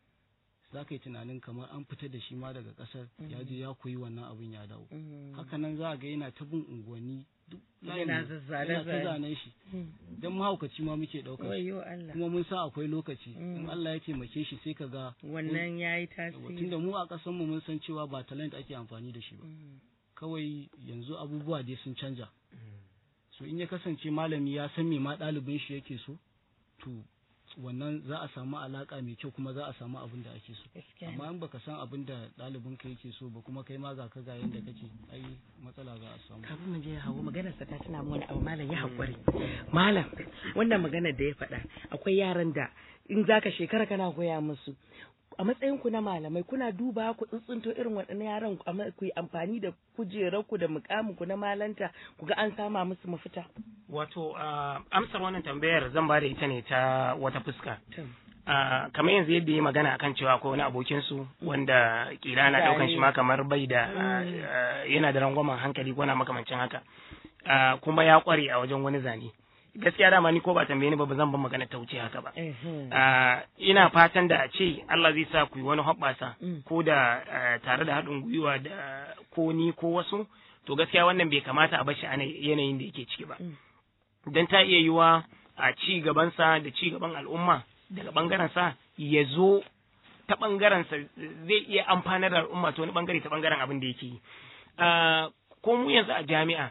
Speaker 6: za ka yi tunanin kamar an fitar da shi ma daga ƙasar ya je ya koyi wannan abin ya dawo haka nan za a ga yana ta bin unguwanni duk layin
Speaker 2: Yana
Speaker 6: ne,
Speaker 2: zazzane
Speaker 6: yana ta
Speaker 2: zane.
Speaker 6: zanen shi dan mahaukaci ma muke ɗaukar shi
Speaker 2: wayo Allah
Speaker 6: kuma mun sa akwai lokaci in Allah ya taimake shi sai ka ga
Speaker 2: wannan yayi
Speaker 6: Yawa,
Speaker 2: tasiri
Speaker 6: tunda mu a ƙasar mu mun san cewa ba talent ake amfani da shi ba kawai yanzu abubuwa dai sun canja so in ya kasance malami ya san me ma ɗalibin shi yake so to wannan za a samu alaka mai kyau kuma za a samu abin da ake so
Speaker 2: Gaskiya ne.
Speaker 6: amma in baka san abin da ɗalibin ka yake so ba kuma kai ma ga ka ga yanda kake ai matsala za a samu
Speaker 2: kafin mu je hawo maganar sa ta tuna mu wani abu malam ya hakuri malam wannan maganar da ya faɗa akwai yaran da in zaka shekara kana koya musu a matsayin ku na malamai kuna duba ku tsuntsunto irin waɗannan yaran ku amma ku yi amfani da kujerar ku da mukamin ku na malanta ku ga an sama musu mafita
Speaker 4: wato ah, amsar wannan tambayar zan ba da ita ne ta wata fuska Ah, kamar yanzu yadda ya magana akan cewa akwai wani abokin su wanda kila na daukan shi ma kamar bai da ah, yana da rangwamen hankali ko na makamancin haka Ah, kuma ya kware a wajen wani zane gaskiya dama ni ko ba tambaye ni ba ba zan ban magana ta wuce haka ba Ah, ina fatan da a ce Allah zai sa ku yi wani hoɓɓasa ko da ah, tare da haɗin gwiwa da ko ni ko wasu to gaskiya wannan bai kamata a bashi a yanayin da yake ciki ba don ta iya yiwa a ci gabansa da ci gaban al'umma daga ɓangarensa ya zo ta ɓangarensa zai iya amfanar da al'umma ta wani ɓangare ta ɓangaren abin da yake yi Ah, ko mu yanzu a jami'a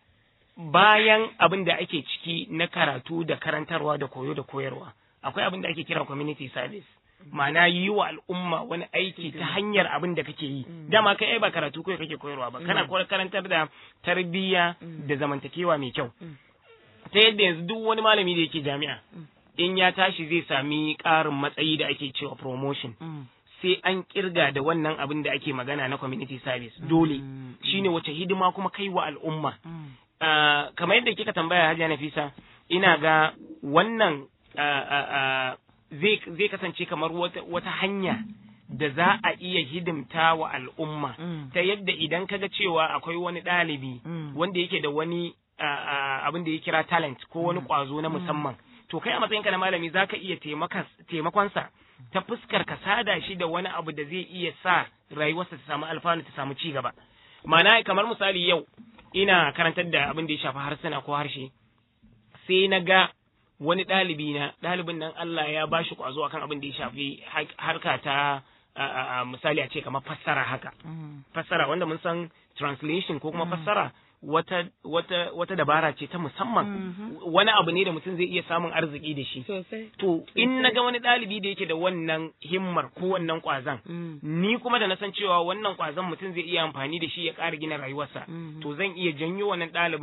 Speaker 4: bayan abin da ake ciki na karatu da karantarwa da koyo da koyarwa akwai abin da ake kira community service ma'ana yi wa al'umma wani aiki ta hanyar abin da kake yi dama kai ai ba karatu kawai kake koyarwa ba kana koyar karantar da tarbiyya da zamantakewa mai kyau ta yadda yanzu duk wani malami da yake jami'a in ya tashi zai sami ƙarin matsayi da ake cewa promotion sai an kirga da wannan abin da ake magana na community service dole shine wace hidima kuma kai wa al'umma Ah, kamar yadda kika tambaya Hajiya Nafisa ina ga wannan ah, ah, ah, zai zai kasance kamar wata, wata hanya da za a iya hidimta wa al'umma ta yadda idan kaga cewa akwai wani ɗalibi wanda yake da wani ah, ah, abin da ya kira talent ko wani ƙwazo na musamman to kai a matsayinka na malami za ka iya taimakas- taimakonsa ta fuskar ka sada shi da wani abu da zai iya sa rayuwarsa ta samu alfanu ta samu ci gaba ma'ana kamar misali yau ina karantar da abin da ya shafi harsuna ko harshe sai na ga wani ɗalibi na ɗalibin nan Allah ya ba shi ƙwazo akan abin da ya shafi har- harka ta a- a- a, misali a ce kamar fassara haka fassara wanda mun san translation ko kuma fassara wata wata wata dabara ce ta musamman wani abu ne da mutum zai iya samun arziki da shi
Speaker 2: sosai
Speaker 4: to in na ga wani ɗalibi da yake da wannan himmar ko wannan ƙwazon ni kuma da na san cewa wannan ƙwazon mutum zai iya amfani da shi ya ƙara gina rayuwarsa to zan iya janyo wannan ɗalibin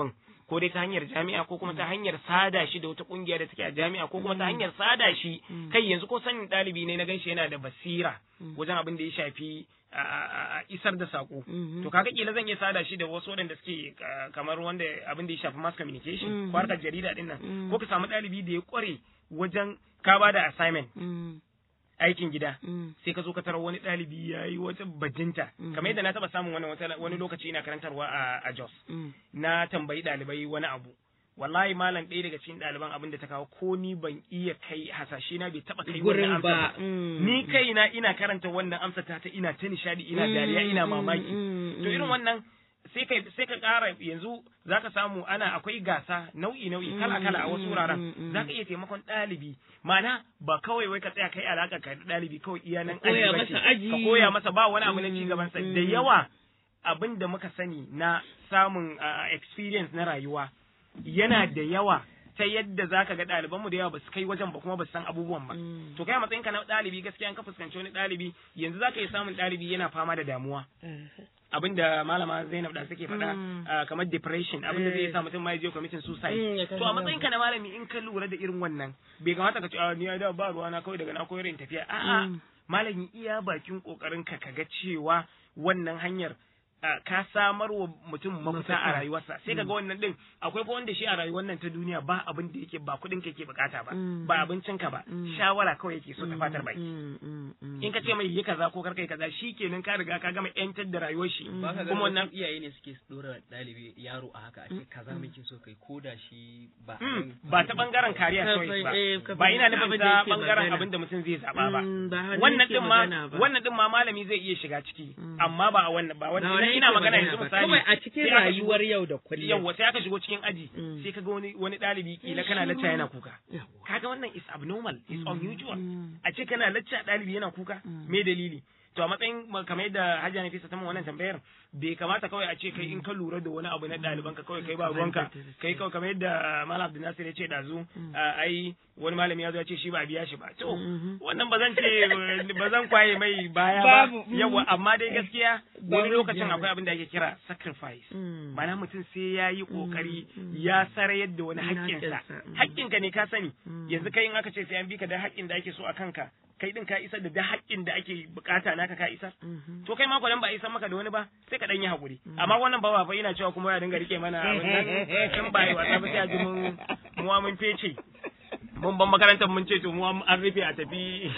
Speaker 4: ko dai ta hanyar jami'a ko kuma ta hanyar sada shi da wata kungiya da take a jami'a ko kuma ta hanyar sada shi kai yanzu ko sanin ɗalibi ne na ganshi yana da basira wajen abin da ya shafi a- a a- isar da sako to kaga kila zan iya sada shi da wasu waɗanda suke ah, kamar wanda abin da ya shafi mass communication ko harkar jarida din nan ko ka samu ɗalibi da ya kware wajen ka ba da assignment
Speaker 2: Mm,
Speaker 4: aikin gida
Speaker 2: mm,
Speaker 4: sai ka zo ka tarar wani ɗalibi ya yi wata bajinta kamar yadda na taɓa samun wani wata- wani lokaci ina karantarwa a, a Jos
Speaker 2: mm.
Speaker 4: na tambayi ɗalibai wani abu wallahi malam ɗaya daga cikin ɗaliban abin da ta kawo ko ni ban iya kai hasashe na bai taɓa kai wannan
Speaker 2: Gurin
Speaker 4: amsa
Speaker 2: ba.
Speaker 4: ba
Speaker 2: mm.
Speaker 4: ni kaina ina karanta wannan amsa ta ta ina ta nishadi ina dariya ina
Speaker 2: Mm,
Speaker 4: mamaki
Speaker 2: mm,
Speaker 4: to
Speaker 2: mm.
Speaker 4: irin wannan sai ka sai ka ƙara yanzu zaka samu ana akwai gasa nau'i nau'i kala kala a wasu
Speaker 2: mm,
Speaker 4: wuraren
Speaker 2: mm, mm.
Speaker 4: zaka iya taimakon ɗalibi ma'ana ba kawai wai ka tsaya kai alaka ka da ɗalibi kawai iya nan
Speaker 2: Ka koya
Speaker 4: aji
Speaker 2: masa
Speaker 4: bace.
Speaker 2: aji.
Speaker 4: ka koya masa ba wani abu na ci
Speaker 2: Mm,
Speaker 4: gaban sa
Speaker 2: mm.
Speaker 4: da yawa abin da muka sani na samun ah, experience na rayuwa yana da yawa ta yadda zaka ga ɗalibanmu da yawa ba su kai wajen ba kuma ba su san abubuwan ba
Speaker 2: Mm.
Speaker 4: to kai a matsayin ka na ɗalibi gaskiya an ka fuskanci wani ɗalibi yanzu zaka iya samun ɗalibi yana fama da damuwa abinda malama Zainab da suke faɗa
Speaker 2: Mm.
Speaker 4: ah, kamar depression abinda zai sa mutum ma ya je committing
Speaker 2: Mm,
Speaker 4: suicide
Speaker 2: ya
Speaker 4: to a
Speaker 2: kashe
Speaker 4: matsayin ka na malami in ka lura da irin wannan bai kamata ka ce a ni ai da ba ruwa na kawai daga na koyar in tafiya a'a
Speaker 2: Mm.
Speaker 4: malami iya bakin kokarin ka kaga cewa wannan hanyar ah, ka samar wa mutum mafita a
Speaker 2: Mafita.
Speaker 4: rayuwarsa sai kaga wannan din akwai fa wanda shi a rayuwar nan ta duniya ba abin da yake ba kuɗin ka yake bukata ba
Speaker 2: Mm.
Speaker 4: ba abincin ka ba
Speaker 2: Mm.
Speaker 4: shawara kawai yake so ta fatar baki
Speaker 2: Mm, mm, mm.
Speaker 4: in ka ce mai yi kaza ko karkai kaza shi kenan ka riga ka gama yantar da rayuwar shi
Speaker 3: ba ka
Speaker 4: kuma wannan
Speaker 3: ganin iyaye ne suke dora ɗalibi yaro a haka a ce kaza muke so kai ko da shi ba
Speaker 4: Mm, ba ta bangaren kariya
Speaker 2: Ka
Speaker 4: choice
Speaker 2: fa- eh, ka
Speaker 4: ba ba ina
Speaker 2: fahimci
Speaker 4: nufin
Speaker 2: abin da
Speaker 4: ta
Speaker 2: yake
Speaker 4: bangaren
Speaker 2: magana.
Speaker 4: abin da mutum zai zaba ba
Speaker 2: Mm, ba hannun
Speaker 4: wannan
Speaker 2: yake
Speaker 4: din ma
Speaker 2: magana ba.
Speaker 4: wannan din ma malami zai iya shiga ciki
Speaker 2: Mm.
Speaker 4: amma ba a wannan ba
Speaker 2: Ba
Speaker 4: wannan
Speaker 2: wani
Speaker 4: idan ina
Speaker 2: yake
Speaker 4: magana
Speaker 2: magana
Speaker 4: yanzu
Speaker 2: ba.
Speaker 4: misali
Speaker 2: kawai a cikin
Speaker 4: sai aka shigo-
Speaker 2: rayuwar yau da kullum
Speaker 4: yawwa sai aka shigo cikin aji
Speaker 2: Mm.
Speaker 4: sai kaga wani wani ɗalibi kila kana lacca yana kuka kaga wannan is abnormal is unusual
Speaker 2: Mm.
Speaker 4: a ce kana lacca ɗalibi yana kuka
Speaker 2: Mm.
Speaker 4: me dalili to a matsayin ma- kamar yadda Hajiya Nafisa ta min wannan tambayar bai kamata kawai a ce kai in ka lura da wani abu na ɗaliban ka kawai kai ba ruwanka kai kawai kamar yadda Malam Abdul Nasir ya ce dazu a, ai wani malami ya zo ya ce shi ba a biya shi ba to
Speaker 2: Mhm.
Speaker 4: wannan ba zan ce ba zan kwaye mai baya ba
Speaker 2: Babu.
Speaker 4: yawa amma dai gaskiya wani
Speaker 2: Babu
Speaker 4: lokacin
Speaker 2: biya ba.
Speaker 4: akwai abin da ake kira sacrifice
Speaker 2: Mm.
Speaker 4: mana mutum sai ya yi kokari
Speaker 2: Mm, mm.
Speaker 4: ya sarayar da wani
Speaker 2: Mm,
Speaker 4: haƙƙinsa
Speaker 2: haƙƙinsa, mm.
Speaker 4: haƙƙinka ne ka sani
Speaker 2: Mm.
Speaker 4: yanzu kai in aka ce sai an bi ka da haƙƙin da ake so a kanka kai din ka isar da da haƙƙin da ake bukata naka ka isar
Speaker 2: Mhm.
Speaker 4: to kai ma nan ba a isar maka da wani ba sai ka dan yi haƙuri amma wannan ba fa ina cewa kuma ya dinga rike mana abin nan in ba yi wasa ba sai a ji mun muwa mun fece mun ban makarantar mun ce to mu an rufe a tafi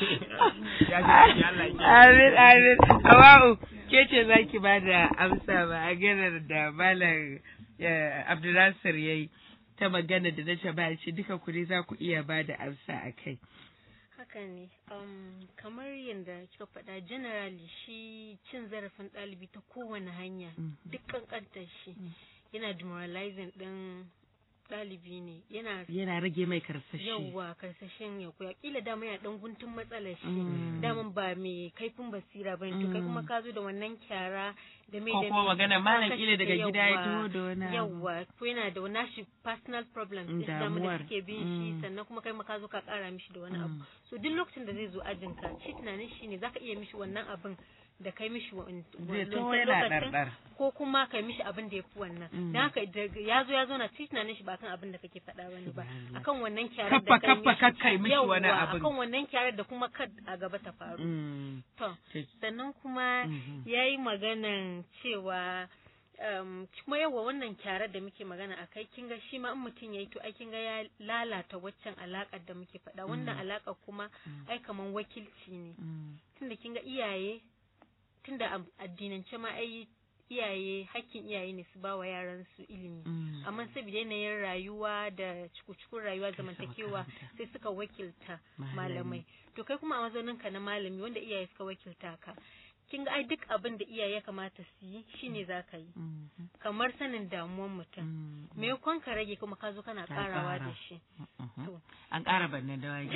Speaker 4: ya ji Allah ya
Speaker 2: Amin, amin. Hawa'u, ke ce za ki ba da amsa ba a ganar da Malam eh, Abdulnasir ya yi ta magana da na ce ba shi duka ku ne za ku iya ba da amsa a kai.
Speaker 5: haka ne um, kamar yadda kika faɗa generally shi cin zarafin ɗalibi ta kowane hanya duk kankantar shi yana demoralizing ɗin ɗalibi ne yana
Speaker 2: Yana rage mai karsashi.
Speaker 5: yawwa karsashin ya koya kila dama yana dan guntun matsalar shi
Speaker 2: Mm.
Speaker 5: daman ba mai kaifin basira bane to kai kuma ka zo da wannan kyara da mai
Speaker 2: Ko
Speaker 5: da
Speaker 2: kuma
Speaker 5: mai,
Speaker 2: magana
Speaker 5: ka
Speaker 2: malam
Speaker 5: kashe
Speaker 2: kila daga
Speaker 5: ta,
Speaker 2: gida ya
Speaker 5: yawwa.
Speaker 2: taho da wani abu.
Speaker 5: yawwa ko yana da wani shi personal problems din dama da
Speaker 2: Damuwar.
Speaker 5: suke bin shi
Speaker 2: Mm.
Speaker 5: sannan kuma kai ma ka zo ka kara mishi da wani abu
Speaker 2: Mm.
Speaker 5: so duk lokacin da zai zo ajin ka shi tunanin shi ne zaka iya mishi wannan abin da kai mishi wa-
Speaker 2: Zai
Speaker 5: wancan
Speaker 2: taho yana
Speaker 5: lokacin,
Speaker 2: ɗarɗar.
Speaker 5: ko kuma kai mishi abin da ya fi wannan
Speaker 2: Mm.
Speaker 5: dan haka daga ya zo ya zo na shi tunanin shi ba kan abin da kake faɗa bane ba
Speaker 2: Subhanallah.
Speaker 5: akan wannan kyarar
Speaker 2: Kaffa
Speaker 5: da kai
Speaker 2: kaffa
Speaker 5: mishi
Speaker 2: kakkai mishi wani
Speaker 5: Yawwa,
Speaker 2: abin.
Speaker 5: akan wannan kyarar da kuma kad a gaba ta faru
Speaker 2: Mm.
Speaker 5: to
Speaker 2: Ce-
Speaker 5: sannan kuma
Speaker 2: Mhm.
Speaker 5: ya yi maganan cewa um, kuma yawa wannan kyarar da muke magana a kai kinga shi ma in mutum ya yi to ai kinga ya lalata waccan alaƙar da muke faɗa wannan alaƙar kuma ai kaman wakilci ne
Speaker 2: Mm.
Speaker 5: tunda kinga iyaye tunda a addinance ma ai iyaye hakkin iyaye ne su ba wa yaran su ilimi
Speaker 2: Mm.
Speaker 5: amma saboda yanayin rayuwa da cikukun rayuwa zamantakewa
Speaker 2: makaranta.
Speaker 5: sai suka wakilta
Speaker 2: Malami.
Speaker 5: malamai to kai kuma a mazaunin ka na malami wanda iyaye suka wakilta ka kin ga ai duk abin da iyaye ya kamata su yi shine za ka yi
Speaker 2: Mhm.
Speaker 5: kamar sanin damuwan mutum
Speaker 2: Mm.
Speaker 5: me kwan ka rage kuma ka zo kana
Speaker 2: Ka
Speaker 5: karawa
Speaker 2: ƙara.
Speaker 5: da shi
Speaker 2: Mhm.
Speaker 5: to
Speaker 2: An ƙara banne da wage.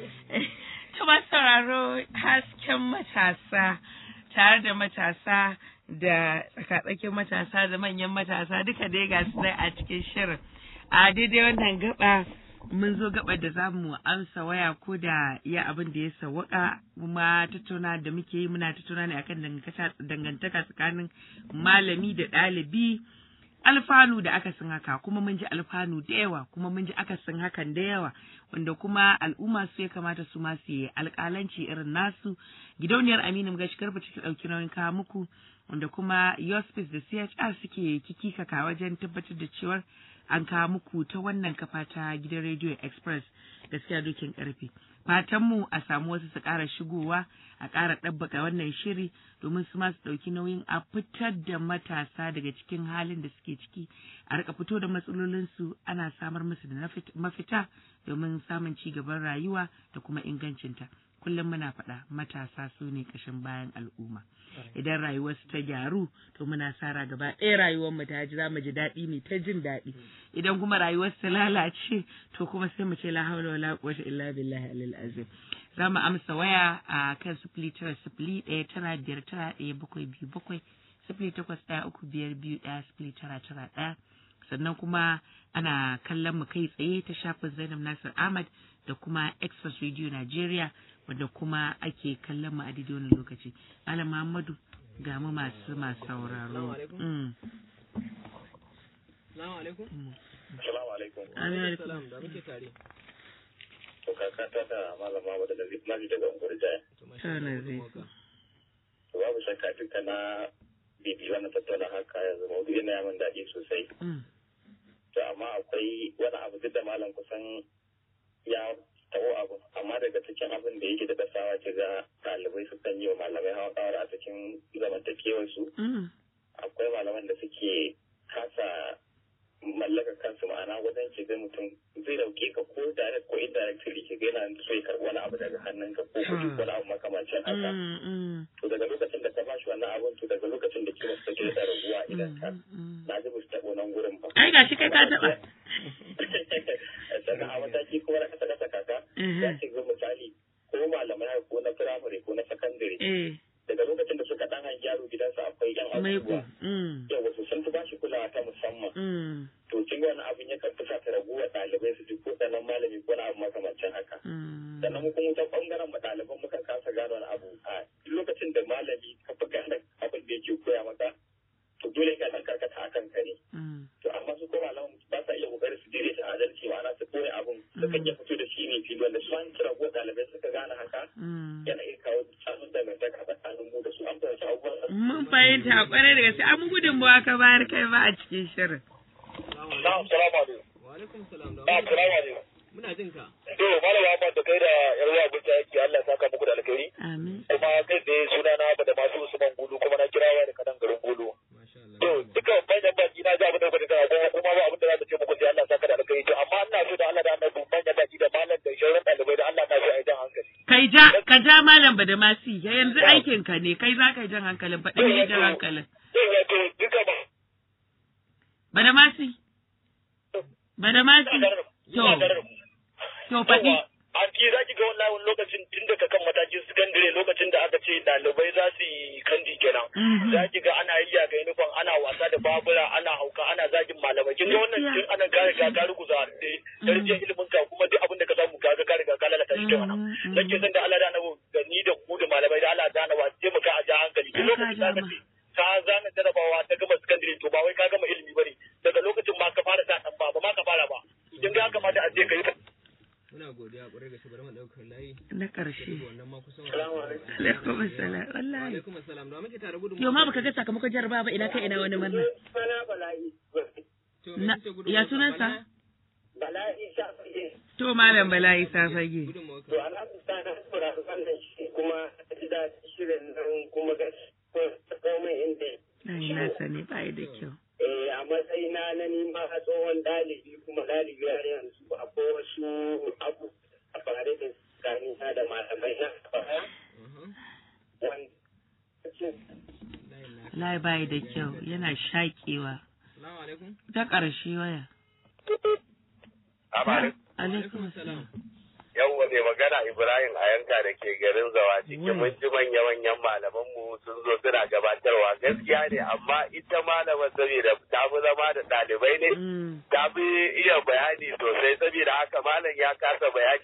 Speaker 2: Tuma sauraro hasken matasa tare da matasa da tsakatsakin matasa da manyan matasa duka dai ga su dai a cikin shirin. A daidai wannan gaba mun zo gaba da za mu amsa waya ko da iya abin da ya sawaka kuma tattauna da muke yi muna tattauna ne akan dangantaka- dangantaka tsakanin malami da ɗalibi alfanu da akasin haka kuma mun ji alfanu da yawa kuma mun ji akasin hakan da yawa wanda kuma al'umma su ya kamata su ma su yi alƙalanci irin nasu gidauniyar Aminu Magashi Garba take ɗauki nauyin kawo muku wanda kuma Yospis da CHR suke kikikaka wajen tabbatar da cewar an kawo muku ta wannan kafa ta gidan Radio Express gaskiya dokin karfe. Fatanmu a samu wasu su ƙara shigowa a ƙara ɗabbaka wannan shiri domin su ma su ɗauki nauyin a fitar da matasa daga cikin halin da suke ciki a rika fito da matsalolinsu ana samar musu da mafita domin samun ci gaban rayuwa da kuma ingancinta. kullum muna faɗa matasa su ne ƙashin bayan al'umma idan rayuwarsu ta gyaru to muna sara gaba ɗaya rayuwar mu ta ji za mu ji daɗi ne ta jin daɗi idan kuma rayuwarsu ta lalace to kuma sai mu ce la hawla wala quwwata illa billahi alil azim za mu amsa waya a kan sifili tara sifili ɗaya tara biyar tara ɗaya bakwai biyu bakwai sifili takwas ɗaya uku biyar biyu ɗaya sifili tara tara ɗaya sannan kuma ana kallon mu kai tsaye ta shafin Zainab Nasir Ahmad da kuma Express Radio Nigeria wanda kuma ake kallon mu a daidai wannan lokaci. Malam Muhammadu ga mu masu masu sauraro. Mm.
Speaker 3: Salamu alaikum.
Speaker 7: Salamu alaikum.
Speaker 2: Amin.
Speaker 3: Salam da muke tare.
Speaker 7: To kakata da malama wadda da zai naji daga unguwar jaya.
Speaker 2: Ta na zai.
Speaker 7: To babu shakka duka na bibi wannan tattauna haka yanzu maudu yana yamin daɗi sosai.
Speaker 2: Mm.
Speaker 7: To amma akwai wani abu duk da malam kusan ya taɓo abu amma daga cikin abin da yake da dasawa ke ga ɗalibai su kan yi wa malamai hawa kawar a cikin zamantakewarsu.
Speaker 2: Mm.
Speaker 7: Akwai malaman da suke kasa mallaka kansu ma'ana wajen ki ga mutum zai dauke ka ko direct ko indirectly ki ga yana so ya karɓi wani abu daga hannunka ko kuɗi ko wani abu makamancin haka
Speaker 2: Mm. Mm.
Speaker 7: to daga lokacin da ka ba shi wannan abun to daga lokacin da kima su take da raguwa idan ka
Speaker 2: Mm.
Speaker 7: na ji ba su taɓo nan gurin ba
Speaker 2: Ai gashi kai ka taɓa.
Speaker 7: sannan a mataki kuma na kasa kasa kaka za
Speaker 2: Mhm.
Speaker 7: ki ga misali ko malamai haka ko na firamare ko na sakandare
Speaker 2: Eh,
Speaker 7: daga lokacin da suka dan hangi yaro gidansa akwai yan
Speaker 2: maiko.
Speaker 7: abubuwa
Speaker 2: Mm.
Speaker 7: yau wasu sun fi ba shi kulawa ta musamman
Speaker 2: Mm.
Speaker 7: to kin ga wani abin yakan fusa ta raguwa ɗalibai su ji ko ɗanan malami ko na abu makamancin haka
Speaker 2: Mm.
Speaker 7: sannan mu kuma ta ɓangaren mu ɗaliban mukan kasa gano wani abu a duk lokacin da malami ka fi gane abin da yake koya maka to dole ka dan karkata akan ka ne
Speaker 2: Mm.
Speaker 7: to amma su ko malaman ba sa iya kokarin su dire shi adalci ma'ana su koya abun sukan iya fito da shi ne fili wanda su an kira ko ɗalibai suka gane haka
Speaker 2: Mm.
Speaker 7: yana iya kawo samun dangantaka tsakanin mu da su an fahimci abubuwan
Speaker 2: Mun fahimta kwarai da gaske an gudunmawa ka bayar kai ba a cikin shirin.
Speaker 7: Na'am, salamu alaikum.
Speaker 3: Wa alaikum salam da
Speaker 7: Na'am,
Speaker 3: muke
Speaker 7: salamu
Speaker 3: tare.
Speaker 7: alaikum.
Speaker 3: Muna jin ka.
Speaker 7: To, malama Ahmad da kai da yar uwa abin yake Allah ya saka muku da alkhairi.
Speaker 2: Amin.
Speaker 7: Kuma kai da suna na da masu Usman Gulu kuma na kirawa da kanan garin Gulu.
Speaker 3: Masha Allah.
Speaker 7: To, duka manyan baki na ji abin da kuka ga kuma ba abin da za ta ce muku sai Allah ya saka da alkhairi. To, amma ina so da Allah da Annabi manyan baki da malam da shauran ɗalibai da Allah na so a yi jan hankali.
Speaker 2: Kai ja, ka ja malam Badamasi, ya yanzu aikin ka ne, kai za ka yi jan hankalin, faɗi me jan hankalin.
Speaker 7: To, wato duka ba.
Speaker 2: Badamasi? Badamasi? To,
Speaker 7: Ina tare da ku.
Speaker 2: to faɗi.
Speaker 7: a ki za ki ga wallahi wani lokacin tun daga kan matakin sakandare lokacin da aka ce ɗalibai za su yi kandi kenan
Speaker 2: Mhm.
Speaker 7: za ki ga ana yi ga yunifon ana wasa da babura ana hauka ana zagin malamai kin ga wannan
Speaker 2: Gaskiya.
Speaker 7: tun ana kare ka ka ruguza darajin ilimin ka kuma duk abin da ka samu ka ga ka riga ka lalata shi kenan
Speaker 2: Mhm, mhm.
Speaker 7: nake san da Allah da annabi da ni da ku da malamai da Allah da annabi a taimaka a ja hankali duk
Speaker 2: Ai, ka
Speaker 7: lokacin da
Speaker 2: ja
Speaker 7: aka
Speaker 2: ma.
Speaker 7: ce ka zana jarabawa ta gama sakandare to ba wai ka gama ilimi bane daga lokacin ma ka fara sa dan ba ba ma ka fara ba kin ga ya kamata a je ka yi
Speaker 3: Muna godiya ƙwarai da shi bari mu ɗaukar layi.
Speaker 2: Na ƙarshe.
Speaker 3: Wannan ma kusan.
Speaker 7: Salamu alaikum.
Speaker 2: Alaikum assalam.
Speaker 3: Wa
Speaker 2: Wallahi.
Speaker 3: alaikum assalam da muke tare gudun.
Speaker 2: Yau ma baka ga sakamakon jarabawa ba ina kai ina wani murna.
Speaker 7: Sana bala'i
Speaker 3: To, me
Speaker 2: Na-
Speaker 3: kuke gudun
Speaker 2: ya
Speaker 3: mawaka?
Speaker 2: sunansa?
Speaker 3: Bala?
Speaker 7: bala'i sha fage
Speaker 2: To malam Bala Isa fage.
Speaker 3: Gudun mawaka.
Speaker 7: to alhamdulillah na saurari wannan shi kuma ji daɗin shirin nan kuma gaskiya komai inda
Speaker 2: Ai na sani ba da kyau.
Speaker 7: eh a matsayina na nima a tsohon ɗalibi kuma ɗalibi har yanzu akwai wasu abu a fare da tsakanina da malamai na baya
Speaker 3: Mhm.
Speaker 7: wanda
Speaker 3: Layin naka.
Speaker 2: Lai bai da kyau yana shaƙewa.
Speaker 3: Salamu alaikum.
Speaker 2: Ta ƙarshe waya.
Speaker 7: Amma
Speaker 2: Alaikum assalam.
Speaker 7: yawwa mai magana Ibrahim a yanka da ke garin zawa ciki
Speaker 2: Wai.
Speaker 7: mun ji manya-manyan malamanmu sun zo suna gabatarwa gaskiya ne amma ita malama saboda ta fi zama da ɗalibai ne
Speaker 2: Mm.
Speaker 7: ta fi iya bayani sosai saboda haka malam ya kasa bayani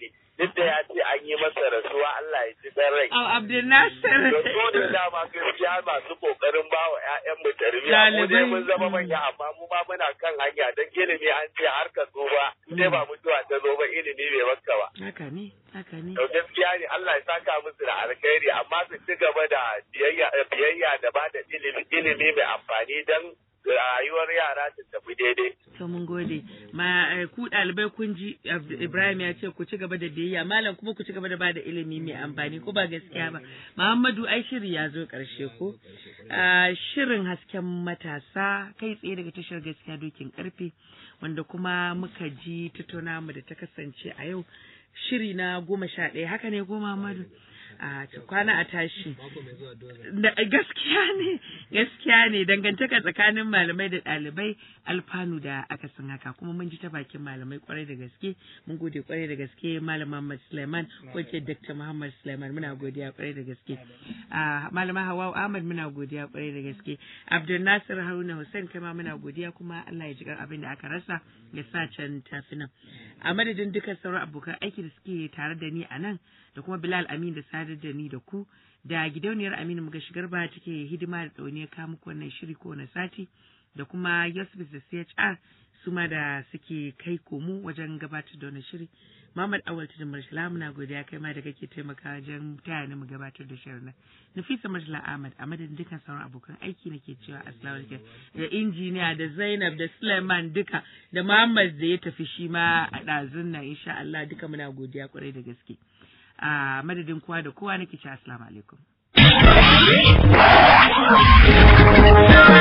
Speaker 8: duk da ya ce an yi masa rasuwa Allah ya ji dan rai
Speaker 2: Au Abdul Nasir.
Speaker 8: da su ne dama gaskiya masu kokarin ba wa ƴaƴan mu tarbiyya mu dai mun zama manya amma mu ma muna kan hanya dan ilimi an ce har ka zo ba sai ba mutuwa ta zo ba ilimi bai baka ba
Speaker 2: Haka ne, haka ne.
Speaker 8: to gaskiya ne Allah ya saka musu da alkhairi amma su ci gaba da biyayya biyayya da ba da ilimi ilimi mai amfani dan rayuwar yara ta tafi daidai
Speaker 2: To mun gode. Ma eh, ku ɗalibai kun ji Abd- Ibrahim ya ce ku ci gaba da biyayya, malam kuma ku ci gaba da bada ilimi mai amfani ko ba gaskiya ba. Muhammadu ai shiri ya zo ƙarshe ko? Ah, shirin hasken matasa kai tsaye daga tashar gaskiya dokin karfe wanda kuma muka ji tattauna mu da ta kasance a yau shiri na goma sha ɗaya haka ne ko Muhammadu? a ta kwana a tashi Da- gaskiya ne gaskiya ne dangantaka tsakanin malamai da ɗalibai alfanu da aka san haka kuma mun ji ta bakin malamai kwarai da gaske mun gode kwarai da gaske malam Muhammad Suleiman ko ce Dr. Muhammad Suleiman muna godiya kwarai da gaske a malama Hawwa Ahmad muna godiya kwarai da gaske Abdul Nasir Haruna Hussein kai ma muna godiya kuma Allah ya ji kan abin da aka rasa ya sa can tafi nan a madadin dukkan sauran abokan aiki da suke tare da ni a nan da kuma Bilal Amin da sadar da ni da ku da gidauniyar Aminu muga shigar ba take hidima da ɗauniyar kawo muku wannan shiri ko na sati da kuma Yusuf da CHR su ma da suke kai komo wajen gabatar da wannan shiri Muhammad Awal Tudun Marshala muna godiya kai ma da kake taimaka wajen taya ni mu gabatar da shirin nan Nafisa Marshala Ahmad a madadin dukkan sauran abokan aiki nake cewa assalamu alaikum da injiniya da Zainab da Suleiman duka da Muhammad da ya tafi shi ma a ɗazun nan insha Allah duka muna godiya kwarai da gaske. a madadin kowa da kowa nake ce assalamu alaikum